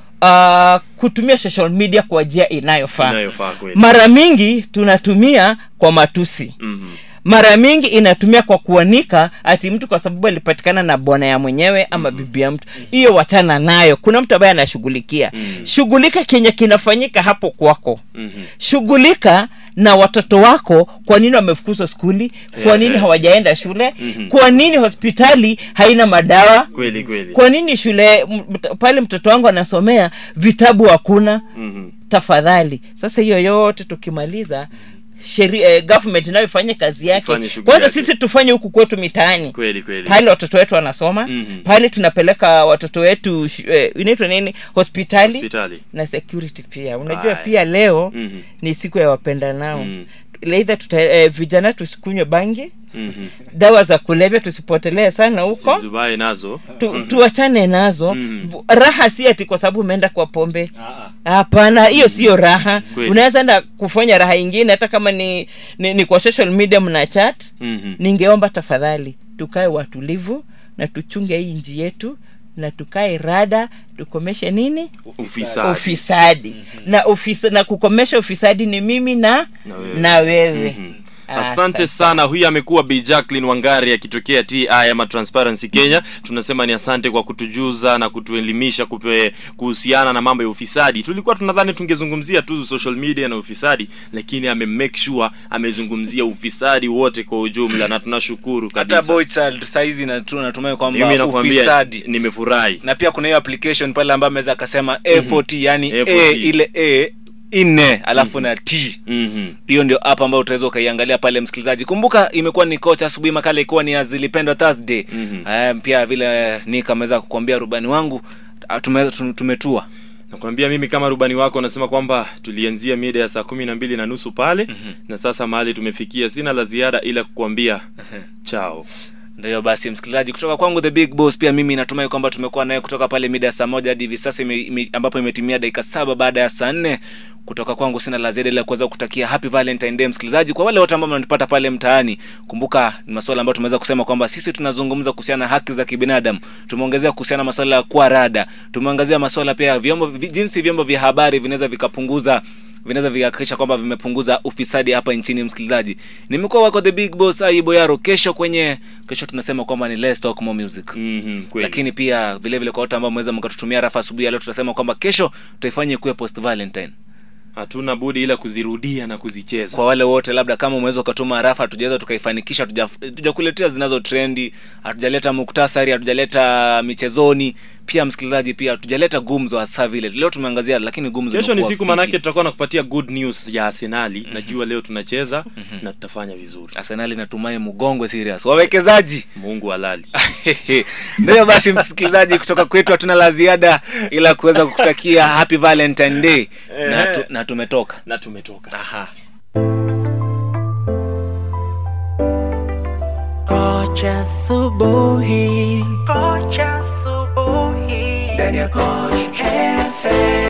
[SPEAKER 4] uh, kutumia social media kwa njia inayofaa
[SPEAKER 2] inayofaa kweli
[SPEAKER 4] mara mingi tunatumia kwa matusi
[SPEAKER 2] Mhm.
[SPEAKER 4] mara mingi inatumia kwa kuanika ati mtu kwa sababu alipatikana na bwana ya mwenyewe ama mm-hmm. bibi ya mtu hiyo wachana nayo kuna mtu ambaye anashughulikia
[SPEAKER 2] Mhm.
[SPEAKER 4] shughulika kenye kinafanyika hapo kwako
[SPEAKER 2] Mhm.
[SPEAKER 4] shughulika na watoto wako kwa nini wamefukuzwa skuli kwa nini
[SPEAKER 2] Ehe.
[SPEAKER 4] hawajaenda shule
[SPEAKER 2] Mhm.
[SPEAKER 4] kwa nini hospitali haina madawa
[SPEAKER 2] kweli kweli
[SPEAKER 4] kwa nini shule m- mt- pale mtoto wangu anasomea vitabu hakuna
[SPEAKER 2] Mhm.
[SPEAKER 4] tafadhali sasa hiyo yote tukimaliza sheria eh, government nayo ifanye kazi yake
[SPEAKER 2] Ifanye shughuli
[SPEAKER 4] kwanza
[SPEAKER 2] yake.
[SPEAKER 4] sisi tufanye huku kwetu mitaani
[SPEAKER 2] kweli kweli
[SPEAKER 4] pale watoto wetu wanasoma
[SPEAKER 2] Mhm.
[SPEAKER 4] pale tunapeleka watoto wetu sh- eh, inaitwa nini hospitali
[SPEAKER 2] hospitali
[SPEAKER 4] na security pia unajua
[SPEAKER 2] Aya.
[SPEAKER 4] pia leo
[SPEAKER 2] Mhm.
[SPEAKER 4] ni siku ya wapenda nao
[SPEAKER 2] Mhm.
[SPEAKER 4] leidha tuta eh, vijana tusikunywe bangi
[SPEAKER 2] Mhm.
[SPEAKER 4] dawa za kulevya tusipotelee sana huko
[SPEAKER 2] Sizubae nazo
[SPEAKER 4] tu, tuachane nazo
[SPEAKER 2] Mhm.
[SPEAKER 4] Bu- raha si ati kwa sababu umeenda kwa pombe hapana hiyo siyo raha
[SPEAKER 2] Kweli.
[SPEAKER 4] unaweza enda kufanya raha ingine hata kama ni, ni, ni kwa social media mna chat
[SPEAKER 2] Mhm.
[SPEAKER 4] ningeomba tafadhali tukae watulivu na tuchunge hii nji yetu na tukae rada tukomeshe nini
[SPEAKER 2] ufisadi
[SPEAKER 4] ufisadi na ufisa, na kukomesha ufisadi ni mimi na
[SPEAKER 2] Na wewe.
[SPEAKER 4] na wewe
[SPEAKER 2] Mhm.
[SPEAKER 4] Ah,
[SPEAKER 2] asante sana huyu amekuwa bi jacklin wangari akitokea ti ama transparency kenya tunasema ni asante kwa kutujuza na kutuelimisha kupe, kuhusiana na mambo ya ufisadi tulikuwa tunadhani tungezungumzia tu social media na ufisadi lakini ame make sure amezungumzia ufisadi wote kwa ujumla na tunashukuru
[SPEAKER 3] hata
[SPEAKER 2] kabisa
[SPEAKER 3] boy child saizi natu- natumai
[SPEAKER 2] mimi
[SPEAKER 3] kwamba
[SPEAKER 2] nakwambia
[SPEAKER 3] ufisadi
[SPEAKER 2] nimefurahi
[SPEAKER 3] na pia kuna hiyo application pale ambayo ameweza akasema a40 yani
[SPEAKER 2] A40.
[SPEAKER 3] a ile a nne alafu na t
[SPEAKER 2] Mhm.
[SPEAKER 3] hiyo ndio app ambayo utaweza ukaiangalia pale msikilizaji kumbuka imekuwa ni kocha asubuhi makala ikiwa ni ya zilipendwa thursday
[SPEAKER 2] Mhm.
[SPEAKER 3] Eh, pia vile nik ameweza kukwambia rubani wangu ah, tume, tu- tumetua
[SPEAKER 2] nakwambia mimi kama rubani wako nasema kwamba tulianzia mida ya saa kumi na mbili na nusu pale na sasa mahali tumefikia sina la ziada ila kukwambia chao
[SPEAKER 3] ndio basi msikilizaji kutoka kwangu the big boss pia mimi natumai kwamba tumekuwa naye kutoka pale mida ya saa moja hadi hivi sasa ime, ime, ambapo imetimia dakika saba baada ya saa nne kutoka kwangu sina la ziada ila kuweza kutakia happy valentine day msikilizaji kwa wale wote ambao mnanipata pale mtaani kumbuka ni masuala ambayo tumeweza kusema kwamba sisi tunazungumza kuhusiana na haki za kibinadamu tumeongezea kuhusiana na masuala ya kuwa rada tumeangazia masuala pia ya vyombo vi- jinsi vyombo vya habari vinaweza vikapunguza vinaweza vikahakikisha kwamba vimepunguza ufisadi hapa nchini msikilizaji nimekuwa wako the big boss aiboyaro kesho kwenye kesho tunasema kwamba ni let's talk more music
[SPEAKER 2] Mhm, kweli.
[SPEAKER 3] lakini pia vile vile kwa wote ambao mweza mkatutumia rafa asubuhi ya leo tutasema kwamba kesho tutaifanya ikuwe post valentine
[SPEAKER 2] hatuna budi ila kuzirudia na kuzicheza
[SPEAKER 3] kwa wale wote labda kama umeweza ukatuma rafa hatujaweza tukaifanikisha hatuja- hatujakuletea zinazo trendi hatujaleta muktasari hatujaleta michezoni pia msikilizaji pia hatujaleta gumzo hasa vile leo tumeangazia lakini gumzo
[SPEAKER 2] kesho ni
[SPEAKER 3] imekuwa
[SPEAKER 2] siku
[SPEAKER 3] fiti.
[SPEAKER 2] manake tutakuwa nakupatia good news ya arsenali najua leo tunacheza na tutafanya vizuri
[SPEAKER 3] arsenali natumai mgongwe serious wawekezaji
[SPEAKER 2] mungu halali
[SPEAKER 3] ndio basi msikilizaji kutoka kwetu hatuna la ziada ila kuweza kukutakia happy valentine day na, tu, na tumetoka
[SPEAKER 2] na tumetoka
[SPEAKER 3] Aha.
[SPEAKER 7] Kocha subuhi, kocha subuhi, ndani ya Kocha FM.